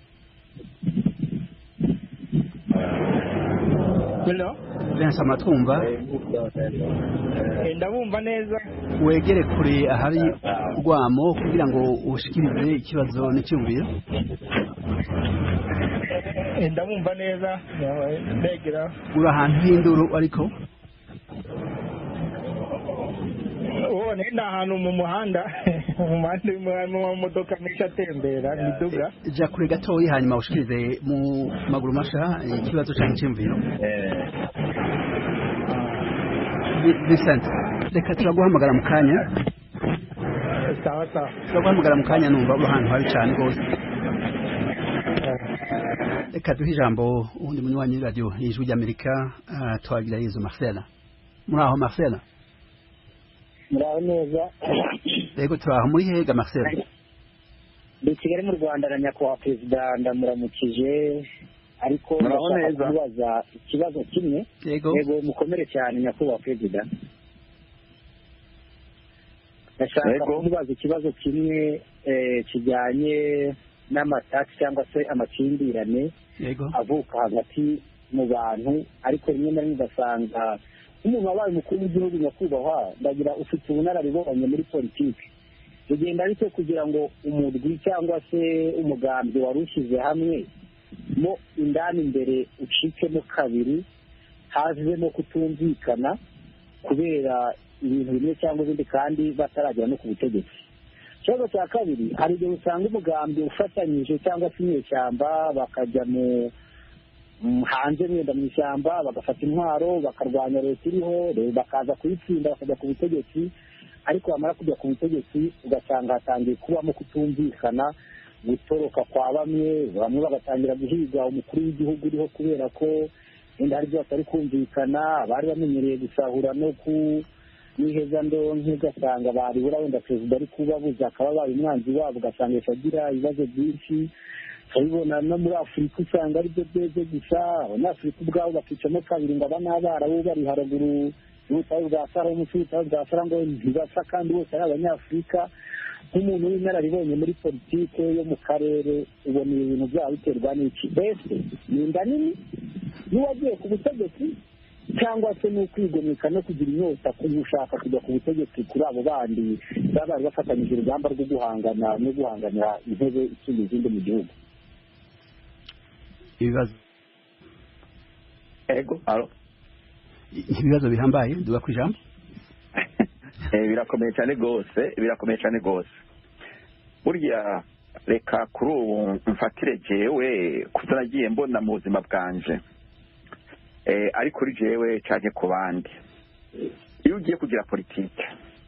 Vincent muratwumva ndabumva neza wegere kure ahari urwamo kugira ngo ushikirize ikibazo n'icyumviro ndabumva neza ndegera uri ahantu h'induru ariko ubu ni ahantu mu muhanda mu muhanda urimo modoka menshi atembera miduga jya kure gatoya hanyuma ushikirize mu maguru masha ikibazo cyangwa icyumviro Vincent reka turaguhamagara mu kanya sawa sawa turaguhamagara mu kanya numva uri ahantu habi cyane rwose reka duhe ijambo uwundi munywanyi w'iradiyo y'ijwi ry'amerika twagira yezu marcela muri aho marcela muraho neza yego turaho muri hega marcela ndi kigali mu rwanda na nyakubahwa perezida ndamuramukije ariko ndashaka kumubaza ikibazo kimwe yego yego mukomere cyane nyakubahwa perezida ndashaka kumubaza ikibazo kimwe kijyanye n'amatasi cyangwa se amakimbirane yego avuka hagati mu bantu ariko rimwe na rimwe ugasanga nk'umuntu wabaye umukuru w'igihugu nyakubahwa ndagira ufite ubunararibonye muri politiki bigenda bite kugira ngo umurwi cyangwa se umugambi wari ushyize hamwe mo indani imbere ucikemo kabiri hazemo kutumvikana kubera ibintu bimwe cyangwa ibindi kandi bataragera no ku butegetsi ikibazo cya kabiri hari igihe usanga umugambi ufatanyije cyangwa se inyeshyamba bakajya mu hanze wenda mu ishyamba bagafata intwaro bakarwanya leta iriho bakaza kuyitsinda bakajya ku butegetsi ariko bamara kujya ku butegetsi ugasanga hatangiye kubamo kutumvikana gutoroka kwa bamwe bamwe bagatangira guhiga umukuru w'igihugu uriho kubera ko wenda hari ibyo batari kumvikana abari bamenyereye gusahura no ku n'iheza ndonke ugasanga baribura wenda perezida ari kubabuza akaba abaye umwanzi wabo ugasanga agira ibibazo byinshi turabibona no muri afurika usanga aribyo byeze gusa abanyafurika ubwabo bakicamo kabiri ngo aba ni abarabu bari haruguru y'ubutayu bwa sara munsi y'ubutayu bwa sara ngo ntibasa kandi bose ari abanyafurika nk'umuntu w'inararibonye muri politike yo mu karere ubona ibi bintu byaba biterwa n'iki mbese ni inda nini n'uwagiye ku butegetsi cyangwa se ni ukwigomeka no kugira inyota gushaka kujya ku butegetsi kuri abo bandi baba bari bafatanyije urugamba rwo guhangana no guhanganira intebe isumba izindi mu gihugu ibibazo ego alo ibibazo bihambaye duga ku ijambo birakomeye cyane rwose birakomeye cyane rwose burya reka kuri ubu mfatire jewe kuko nagiye mbona mu buzima bwanje ari kuri jewe cyane ku bandi iyo ugiye kugira politike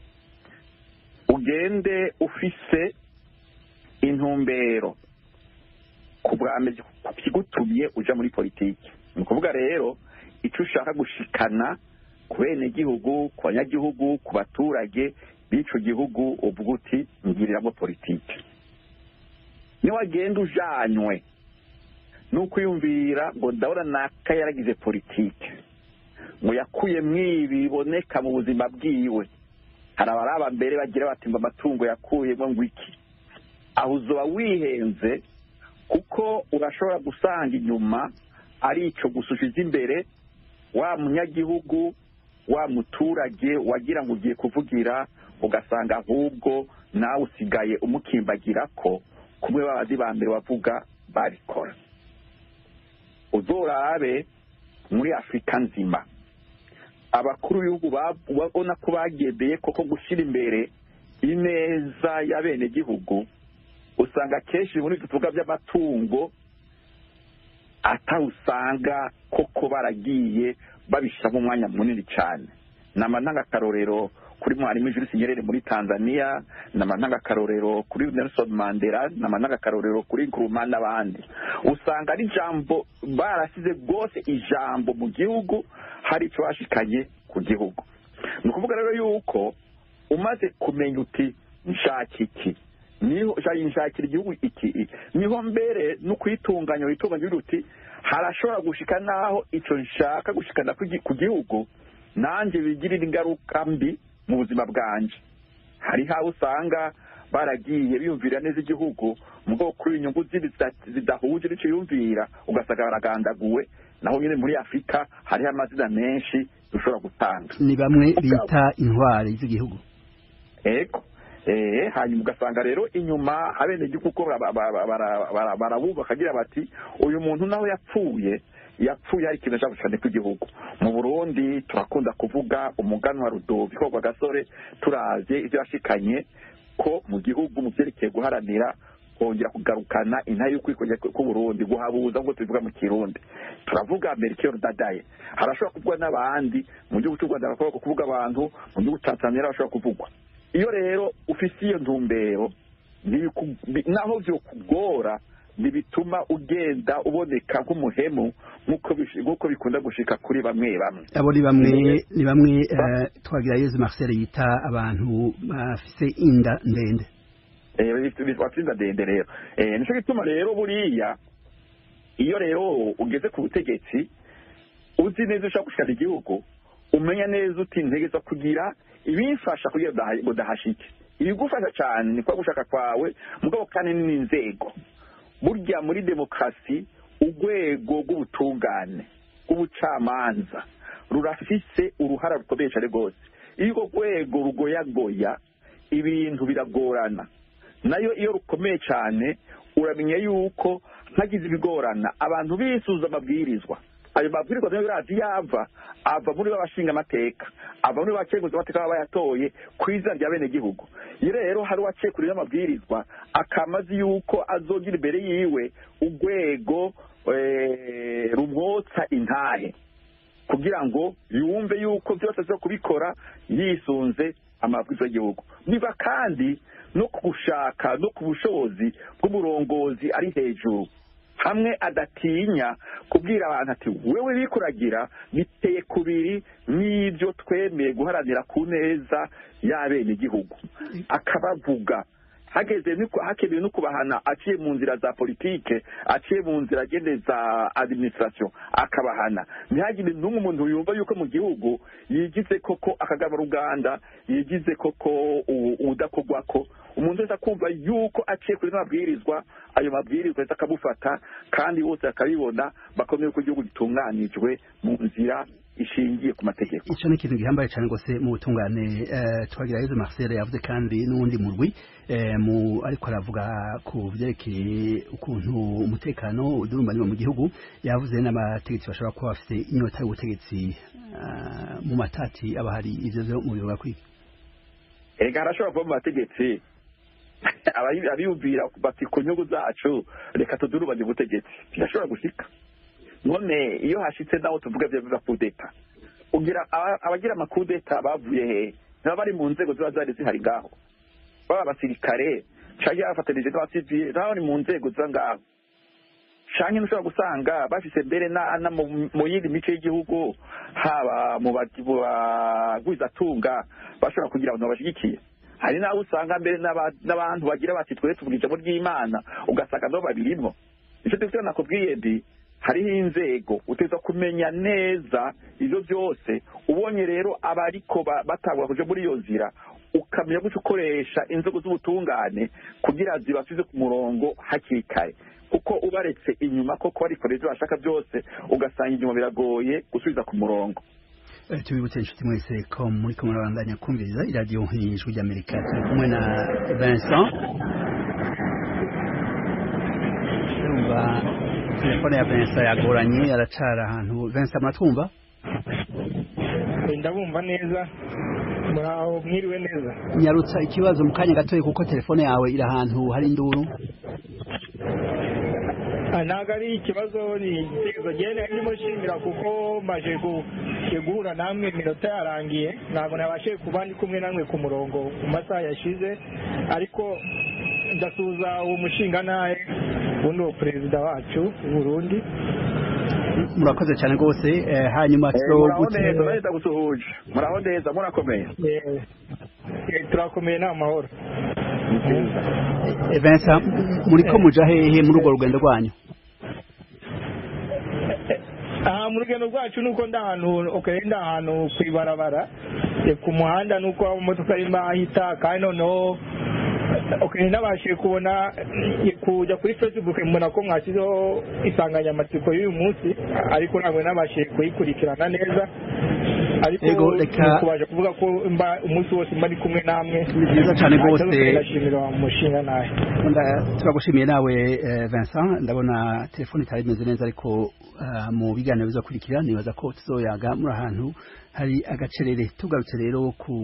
ugende ufise intumbero ku bwame kigutumye uja muri politiki ni ukuvuga rero icyo ushaka gushikana ku benegihugu ku banyagihugu ku baturage b'ico gihugu uvuga uti ngiriramo politiki niyo wagenda ujanywe n'ukwiyumvira ngo ndabona naka yaragize politiki ngo yakuye mwibi biboneka mu buzima bwiwe hari abaraba mbere bagira bati ngo amatungo yakuyemo ngo iki aho uzoba wihenze kuko urashobora gusanga inyuma ari icyo gusa ushize imbere wa munyagihugu wa muturage wagira ngo ugiye kuvugira ugasanga ahubwo nawe usigaye umukimbagira ko kumwe babazi ba mbere bavuga babikora uzorabe muri afurika nzima abakuru b'ibihugu babona ko bagendeye koko gushyira imbere ineza y'abenegihugu usanga kenshi muri ibyo tuvuga by'amatungo atawusanga koko baragiye babishyiramo umwanya munini cyane ni amantangakarorero kuri mwarimu Jules Nyerere muri Tanzania ni amantangakarorero kuri Nelson Mandela ni amantangakarorero kuri Nkrumah n'abandi usanga ari ijambo barasize rwose ijambo mu gihugu hari icyo bashikanye ku gihugu ni ukuvuga rero yuko umaze kumenya uti nshaka iki niho nshakira igihugu iki niho mbere no kwitunganya witunganya uti harashobora gushika naho icyo nshaka gushikana ku gihugu nanjye bigirira ingaruka mbi mu buzima bwanjye hari aho usanga baragiye biyumvira neza igihugu mu bwoko kuri inyungu zidahuje n'icyo yumvira ugasanga baragandaguwe naho nyine muri afurika hariho amazina menshi dushobora gutanga ni bamwe bita intwari z'igihugu ego hanyuma ugasanga rero inyuma abenegihugu kuko barabuba bakagira bati uyu muntu nawe yapfuye yapfuye hari ikintu ashaka gushikana kw'igihugu mu burundi turakunda kuvuga umuganwa rudovi ko gasore turavye ivyo yashikanye ko mu gihugu mu vyerekeye guharanira kongera kugarukana intare y'ukwikongera k'uburundi guhabuza ngo tubivuga mu kirundi turavuga melchior dadaye harashobora kuvugwa n'abandi mu gihugu cy'u rwanda harashobora kuvuga abantu mu gihugu cya tanzania harashobora kuvugwa iyo rero ufise iyo ntumbero naho vyokugora ntibituma ugenda uboneka nk'umuhemu nk'uko bikunda gushika kuri bamwe bamwe abo ni bamwe ni bamwe twagira yezu marcel yita abantu bafise inda ndende bafite inda ndende rero nicyo gituma rero buriya iyo rero ugeze ku butegetsi uzi neza ushaka gushikana igihugu umenya neza uti ntegeza kugira ibimfasha kugira ngo udahashike ibigufasha cyane ni kwa gushaka kwawe mugabo kandi n'inzego burya muri demokarasi urwego rw'ubutungane rw'ubucamanza rurafise uruhara rukomeye cyane rwose iyo urwo rwego rugoyagoya ibintu biragorana nayo iyo rukomeye cyane uramenya yuko ntagize ibigorana abantu bisuza amabwirizwa ayo mabwirizwa nayo birazi yava ava muri babashinga amateka ava muri bacenguza amateka baba bayatoye ku izina rya bene gihugu iyo rero hari uwacekuriye amabwirizwa akamazi yuko azogira imbere yiwe urwego rumwotsa intahe kugira ngo yumve yuko byose aza kubikora yisunze amabwiriza y'igihugu niba kandi no ku gushaka no ku bushobozi bw'umurongozi ari hejuru hamwe adatinya kubwira abantu ati wewe bikuragira biteye kubiri n'ibyo twemeye guharanira ku neza y'abenegihugu akabavuga hageze hakenewe no kubahana aciye mu nzira za politike aciye mu nzira agende za administration akabahana ntihagire n'umwe umuntu yumva yuko mu gihugu yigize koko akagaba ruganda yigize koko udakorwako umuntu wese akumva yuko aciye kuri mabwirizwa ayo mabwirizwa yose akamufata kandi bose bakabibona bakomeye ko igihugu gitunganijwe mu nzira ishingiye ku mategeko icyo ni ikintu gihambaye cyane rwose mu butungane twagira yezu marcel yavuze kandi n'uwundi murwi ariko aravuga ku byerekeye ukuntu umutekano udurumbanywa mu gihugu yavuze n'abategetsi bashobora kuba bafite inyota y'ubutegetsi mu matati aba hari ibyo byo mu bivuga kwiga ega harashobora kuba mu bategetsi abiyumvira bati ku nyungu zacu reka tudurubanye ubutegetsi birashobora gushika none iyo hashitse naho tuvuga byo biva kudeta ugira aba- abagira amakudeta bavuye hehe ntibaba bari mu nzego ziba zari zihari ngaho baba abasirikare cyangwa bafatanije n'abasivile nabo bari mu nzego ziba ngaho canke ntushobora gusanga bafise mbere na, na mu, mu yindi mice y'igihugu haba mu bagi- mu bagwizatunga bashobora kugira abantu babashigikiye hari n'abo usanga mbere n'aba- n'abantu bagira bati twere tuvuga ijambo ry'imana ugasanga nabo babirimwo nicyo dufite nakubwiye ndi hariho inzego utegerezwa kumenya neza ivyo byose ubonye rero abariko ba- batangura kuja muri iyo nzira ukamenya gutyo ukoresha inzego z'ubutungane kugira zibasubize ku murongo hakiri kare kuko ubaretse inyuma koko barikora ivyo bashaka byose ugasanga inyuma biragoye gusubiza ku murongo Eh, tubibutse inshuti mwese ko muri kumwe murabandanya kumviriza iradiyo nk'ijwi ry'amerika turi kumwe na vincent urumva telefone ya vincent yagoranye aracara ahantu vincent muratwumva ndabumva neza muraho mwiriwe neza nyarutsa ikibazo mu kanya gatoya kuko telefone yawe iri ahantu hari induru Ah, ntabwo ari ikibazo ni igitekerezo genda ndimo nshimira kuko maje gu- guhura namwe iminota yarangiye ntabwo nabashije kuba ndi kumwe namwe ku murongo mu masaha yashize ariko ndasuhuza uwo mushinga nawe ubundi uwo perezida wacu w'uburundi murakoze cyane rwose eh, hanyuma Eh, muraho tuzogutse neza neza gusuhuje muraho neza murakomeye Eh, eh, turakomeye ni amahoro Eh, Vincent muriko muja hehe muri urwo rugendo rwanyu aha mu rugendo rwacu nuko ndi ahantu okay, ndi ahantu ku ibarabara eh, ku muhanda nuko amamodoka arimo ahita kandi noneho okay, nabashije kubona eh, kujya kuri facebook mbona ko mwashyizeho insanganyamatsiko y'uyu munsi ariko ntabwo nabashije kuyikurikirana neza ariko Yego, reka- kubaje kuvuga ko mba umunsi wose mba ndi kumwe namwe Ni byiza cyane rwose. ndashimira umushinga nawe Nda- turagushimiye nawe eh, Vincent ndabona telefone itari imeze neza ariko ah, mu biganiro bizakurikira nibaza ko tuzoyaga muri ahantu hari agacerere tugarutse rero ku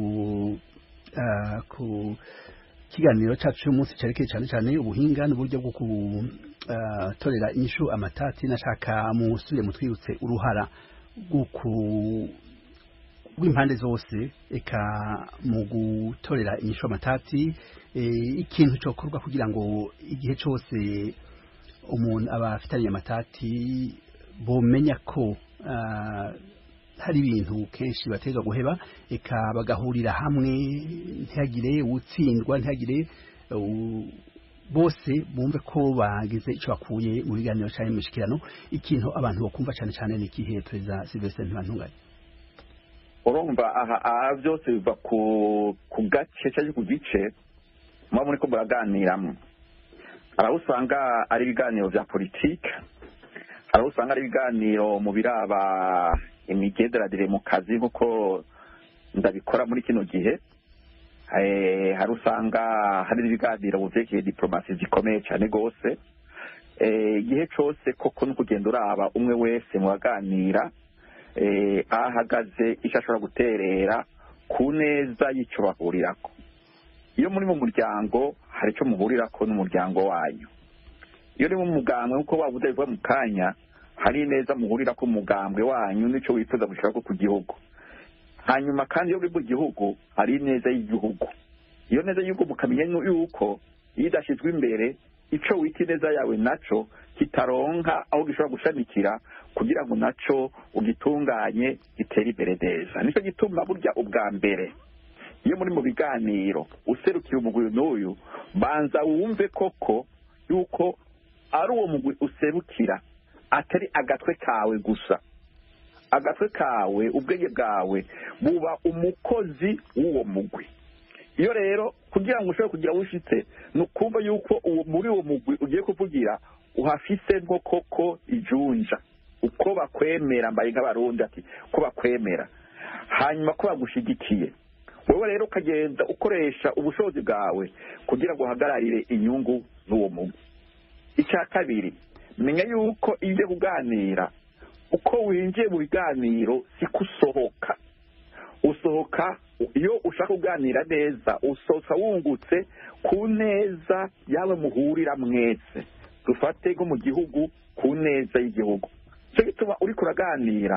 ah, ku kiganiro cyacu cy'umunsi cyerekeye cyane cyane ubuhinga n'uburyo bwo gutorera inyishu amatati nashaka musubire mutwibutse uruhara rwo ku- rw'impande zose eka mu gutorera inyishu amatati eh, ikintu cyokorwa kugira ngo igihe cyose umuntu aba afitanye amatati bomenya ko ah, hari ibintu kenshi bateza guheba eka bagahurira hamwe ntihagire utsindwa ntihagire u- bose bumve ko bagize icyo bakuye mu biganiro cyane mu mishikirano ikintu abantu bakumva cyane cyane ni ikihe perezida Sylvestre Ntibantunganya urumva aha aha byose biva ku ku gace cyangwa ku gice muba muri ko muraganiramo hari aho usanga ari ibiganiro bya politike hari aho usanga ari ibiganiro mu biraba imigenderanire mu kazi nk'uko ndabikora muri kino gihe Eh, hari usanga hari ibiganiro mu byerekeye diporomasi zikomeye cyane rwose Eh, igihe cyose koko no kugenda uraba umwe wese muraganira eh, aho ahagaze icyo ashobora guterera ku neza y'icyo bahurirako iyo muri mu muryango hari icyo muhurirako n'umuryango wanyu iyo uri mu mugambwe nk'uko wabuze bivuga mu kanya hari neza muhurirako umugambwe wanyu n'icyo wifuza gushirako ku gihugu hanyuma kandi iyo uri mu gihugu hari ineza y'igihugu iyo neza y'igihugu mukamenya yuko iyo idashyizwe imbere icyo wita ineza yawe naco kitaronka aho gishobora gushamikira kugira ngo naco ugitunganye gitere imbere neza nicyo gituma burya ubwa mbere iyo muri mu biganiro userukira umugwi n'uyu banza wumve koko yuko ari uwo mugwi userukira atari agatwe kawe gusa agatwe kawe ubwenge bwawe buba umukozi w'uwo mugwi iyo rero kugira ngo ushobore kugira wishitse ni ukumva yuko uwo muri uwo mugwi ugiye kuvugira uhafise nko koko ijunja uko bakwemera mbaye nk'abarundi ati ko bakwemera hanyuma ko bagushigikiye wowe rero ukagenda ukoresha ubushobozi bwawe kugira ngo uhagararire inyungu z'uwo mugwi icya kabiri menya yuko iyo ugiye kuganira uko winjiye mu biganiro siko usohoka usohoka iyo ushaka kuganira neza usohoka wungutse ku neza yawe muhurira mwese dufate nko mu gihugu ku neza y'igihugu cyo gituma uri kuraganira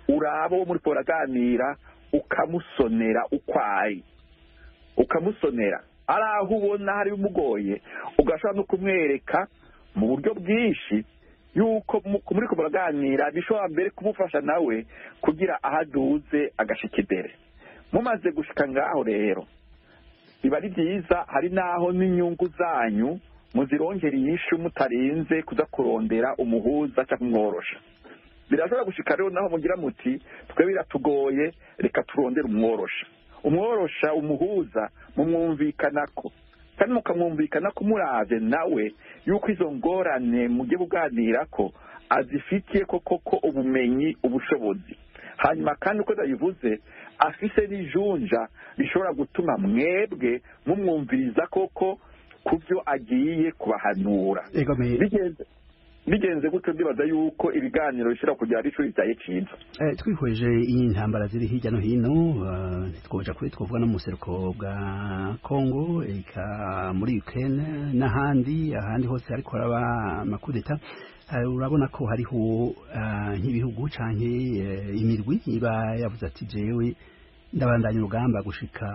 uraba uwo muri uraganira ukamusonera uko ari ukamusonera ari aho ubona hari bimugoye ugashobora no kumwereka mu buryo bwinshi yuko muri ko muraganira bishobora mbere kumufasha nawe kugira aho aduze agashika imbere mumaze gushika ngaho rero biba ari byiza hari n'aho n'inyungu zanyu muzirongera iyishu mutarinze kuza kurondera umuhuza cyangwa umworosha birashobora gushika rero naho mugira muti twe biratugoye reka turondere umworosha umworosha umuhuza mumwumvikanako kandi mukamwumvikana ko murave nawe yuko izo ngorane mugiye kuganira ko azifitiye ko koko ubumenyi ubushobozi hanyuma kandi uko ndabivuze afise n'ijunja bishobora gutuma mwebwe mumwumviriza koko ku byo agiye kubahanura bigenze gutyo ndibaza yuko ibiganiro bishobora kugira ari ishuri ryaye ciza twihweje iyi ntambara ziri hirya no hino ntitwoja kuri twavuga no mu buseruko bwa congo eka muri ukraine n'ahandi ahandi hose ariko haraba amakudeta urabona ko hariho nk'ibihugu canke imirwi iba yavuze ati jewe ndabandanya urugamba gushika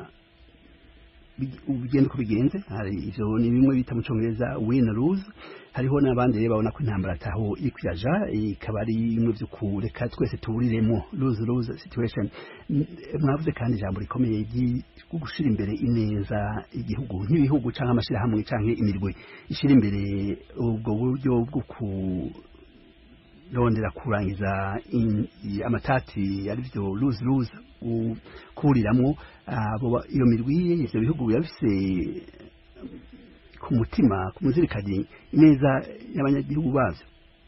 bigenda uko bigenze hari ivyo ni bimwe bita mu congereza win lose hariho n'abandi rero babona ko intambara ataho iri kuyaja ikaba ari bimwe vyo kureka twese tuburiremo lose lose situation mwavuze kandi ijambo rikomeye ryo gushira imbere ineza igihugu nk'ibihugu canke amashirahamwe canke imirwe ishira imbere ubwo buryo bwo ku rondera kurangiza amatati arivyo lose lose kuriramwo iyo mirwi ivyo bihugu biba bifise ku mutima ku muzirikani neza y'abanyagihugu bavyo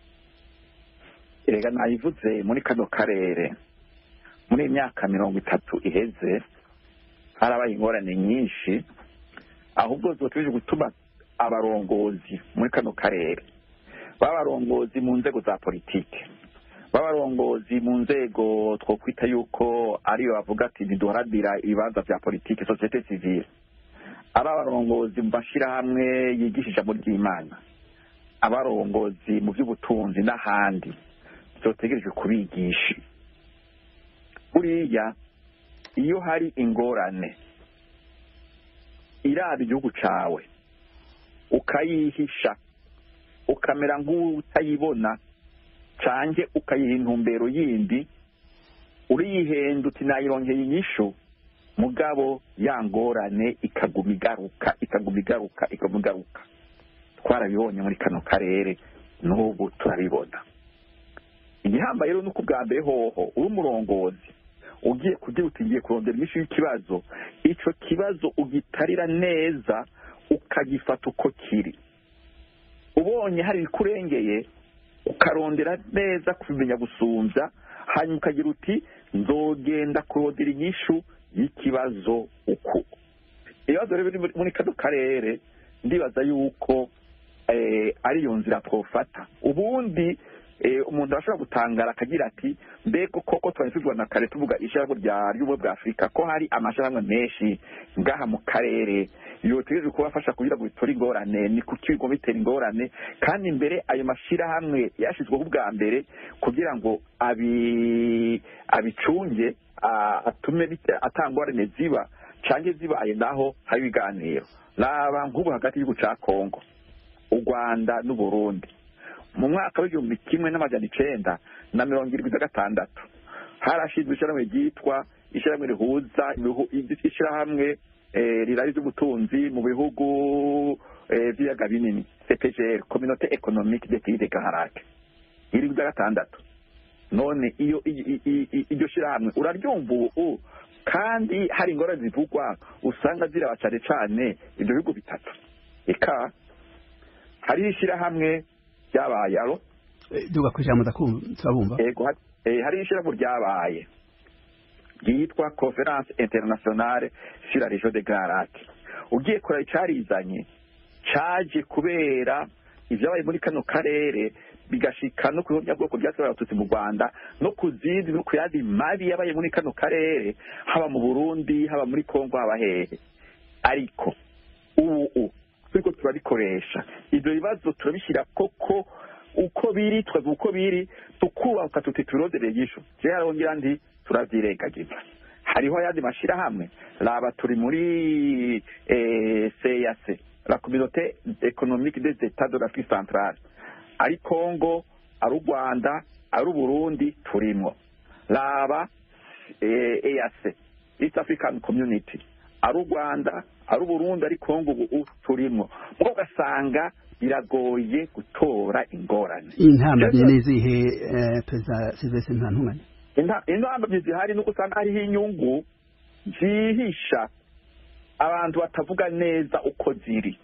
erega nayivuze muri kano karere muri imyaka mirongo itatu iheze harabaye ingorane nyinshi ahubwo zotegereje gutuma abarongozi muri kano karere b'abarongozi mu nzego za politiki b'abarongozi mu nzego twokwita yuko ariyo bavuga ati ntiduharanira ibibanza bya politiki sosiyete sivile ari abarongozi mu mashyirahamwe yigisha ijambo ry'imana abarongozi mu by'ubutunzi n'ahandi byotegerejwe kubigisha buriya iyo hari ingorane iraba igihugu cyawe ukayihisha ukamera nk'utayibona cange ukayiha intumbero yindi uriyihenda uti nayirongeye inyishu mugabo ya ngorane ikaguma igaruka ikaguma igaruka ikaguma igaruka twarabibonye muri kano karere n'ubu turabibona igihambaye rero nuko ubwa mbere hoho uri umurongozi ugiye kugira uti ngiye kurondera inyishu y'ikibazo ico kibazo ugitarira neza ukagifata uko kiri ubonye hari ibikurengeye ukarondera neza kubimenya gusumbya hanyuma ukagira uti nzogenda kurondera inyishu y'ikibazo uku ibibazo rero biri muri kano karere ndibaza yuko ariyo nzira twofata ubundi umuntu arashobora gutangara akagira ati mbega koko twari tuvugana kare tuvuga ishyirahamwe ry'ubumwe bwa afurika ko hari amashyirahamwe menshi ngaha mu karere yotegereje kubafasha kugira ngo bitore ingorane ni kuki bigomba bitera ingorane kandi mbere ayo mashyirahamwe yashyizweho ubwa mbere kugira ngo abicunge atume atangorane ziba cange zibaye naho hari ibiganiro raba nk'ubu hagati y'igihugu cya kongo u rwanda n'uburundi mu mwaka w'igihumbi kimwe n'amajana icenda na mirongo irindwi na gatandatu harashinzwe ishyirahamwe ryitwa ishyirahamwe rihuza ishyirahamwe rirari ry'ubutunzi mu bihugu by'ibiyaga binini cpgr communauté économique des pays de gaharake irindwi na gatandatu none iyo iryo shyirahamwe uraryumva ubu kandi hari ingorane zivugwa usanga ziraba cane cane ibyo bihugu bitatu eka hariho ishyirahamwe ryabaye alo duga ku ijambo turabumva yego hariho ishyirahamwe ryabaye ryitwa conference internationale sur la région de garate ugiye kureba icarizanye caje kubera ivyabaye muri kano karere bigashika no ku bwoko byasohoye abatutsi mu rwanda no ku zindi no ku yandi mabi yabaye muri kano karere haba mu burundi haba muri kongo haba hehe ariko ubu turiko turabikoresha ivyo bibazo turabishyira koko uko biri twebwe uko biri tukubaka tuti turondere inyishu jewe arongera ndi turavyirengagiza hariho ayandi mashirahamwe raba turi muri eh, CEAC la communauté économique des états de l'Afrique centrale ari Congo ari u Rwanda ari u Burundi turimwo raba eh, EAC East African Community ari u Rwanda ari u Burundi ari Congo ubu turimwo mugo ugasanga biragoye gutora ingorane intambamyi n'izihe eh, perezida silvestre ntantunganya intambamyi zihari nuko usanga hariho inyungu zihisha abantu batavuga neza uko ziri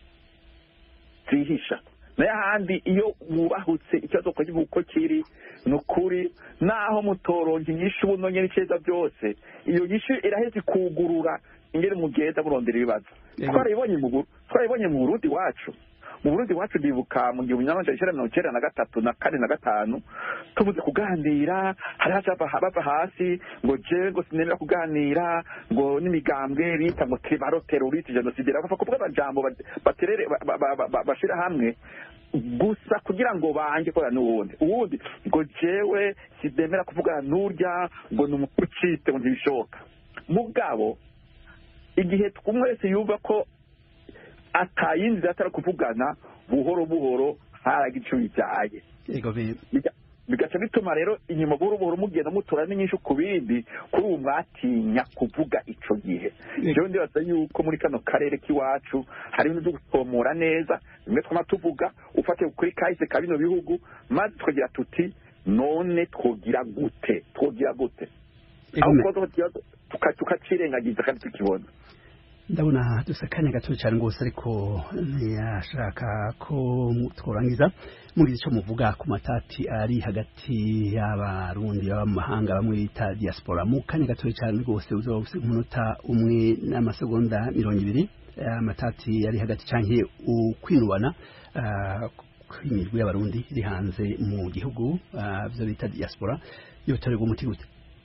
zihisha nayo ahandi iyo wubahutse ikibazo ukakivuga uko kiri ni ukuri naho mutoronka inyishu buno nyine iceza byose iyo nyishu iraheza ikugurura ingene mugenda murondera ibibazo Yego. twarayibonye mu Buru- twarayibonye mu burundi wacu mu burundi wacu ndibuka mu gihumbi nyamajana icenda mirongo icenda na gatatu na kane na gatanu tubuze kuganira hari haca bava bava hasi ngo jewe ngo sinemera kuganira ngo n'imigambwe bita ngo tibaro teroriste jenoside bava kuvuga amajambo ba- baterere ba- ba- ba- ba- bashira hamwe gusa kugira ngo bange kora n'uwundi uwundi ngo jewe sinemera kuvugana n'urya ngo ni umukucite ngo ntibishoboka mugabo igihe umwe wese yumva ko atayindi atari kuvugana buhoro buhoro haraga icyo bijyaye yego be- Biga- bigaca bituma rero inyuma buhoro buhoro mugenda mutora n'inyinshi ku bindi kuri ubu mwatinya kuvuga ico gihe Yego. jewe ndibaza yuko muri kano karere k'iwacu hari ibintu byo gutomora neza bimwe twama tuvuga ufatiye kuri kahise ka bino bihugu maze tukagira tuti none twogira gute twogira gute yego aho me- kubaza ikibazo tuka- tukacirengagiza kandi tukibona ndabona dusa akanya gato cyane rwose ariko ntiyashaka ko tworangiza mugize icyo muvuga ku matati ari hagati y'abarundi baba mu mahanga bamwe bita diaspora mu kanya gato cyane rwose uzoba ufite umunota umwe n'amasegonda mirongo ibiri eh, amatati ari hagati canke ukwinubana ah, kw'imirwi y'abarundi iri hanze mu gihugu ah, byo bita diaspora yotorerwa umuti gute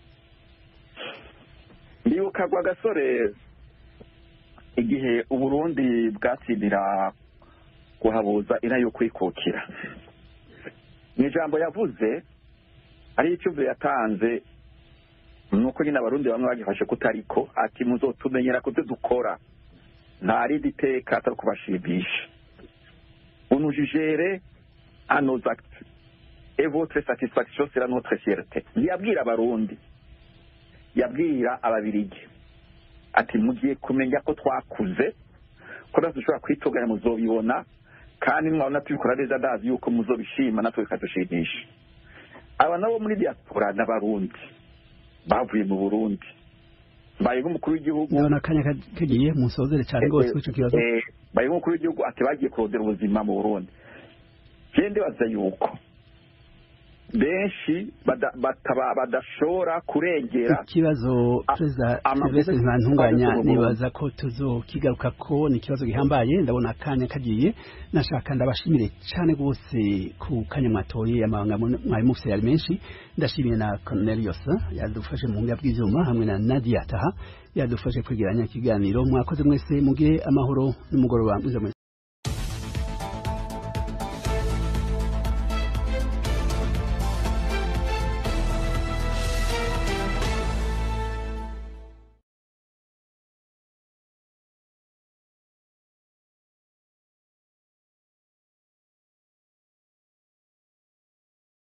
ndibuka gwa gasore igihe uburundi bwatsindira kuhabuza ina yo kwikukira mu ijambo yavuze ari icyumviro yatanze nuko nyine abarundi bamwe bagifashe kutariko ati muzotumenyera kubyo dukora nta rindi teka atari kubashimisha unujijere à nos actes et votre satisfaction sera notre fierté ntiyabwira abarundi yabwira ababirigi ati mugiye kumenya ko twakuze ko natwe dushobora kwitunganya muzobibona kandi mwabona tubikora neza ndazi yuko muzobishima natwe bikadushimisha aba nabo muri diaspora n'abarundi bavuye mu burundi mbaye nk'umukuru w'igihugu ndabona akanya ka- kagiye musozere cyane rwose kuri icyo kibazo Eh, mbaye nk'umukuru w'igihugu ati bagiye kurondera ubuzima mu burundi je ndibaza yuko benshi bada- bataba- badashobora kurengera ikibazo A- perezida amavuta silvestre ntantunganya twaje mu nibaza ko tuzokigaruka ko ni ikibazo gihambaye ndabona akanya kagiye nashaka ndabashimire cyane rwose ku kanya mwatoye amabanga mu- mwari mufite yari menshi ndashimiye na cornelius yadufashe mu buhinga bw'ivyuma hamwe na nadia taha yadufashe kwegeranya ikiganiro mwakoze mwese mugire amahoro n'umugoroba mwiza mwese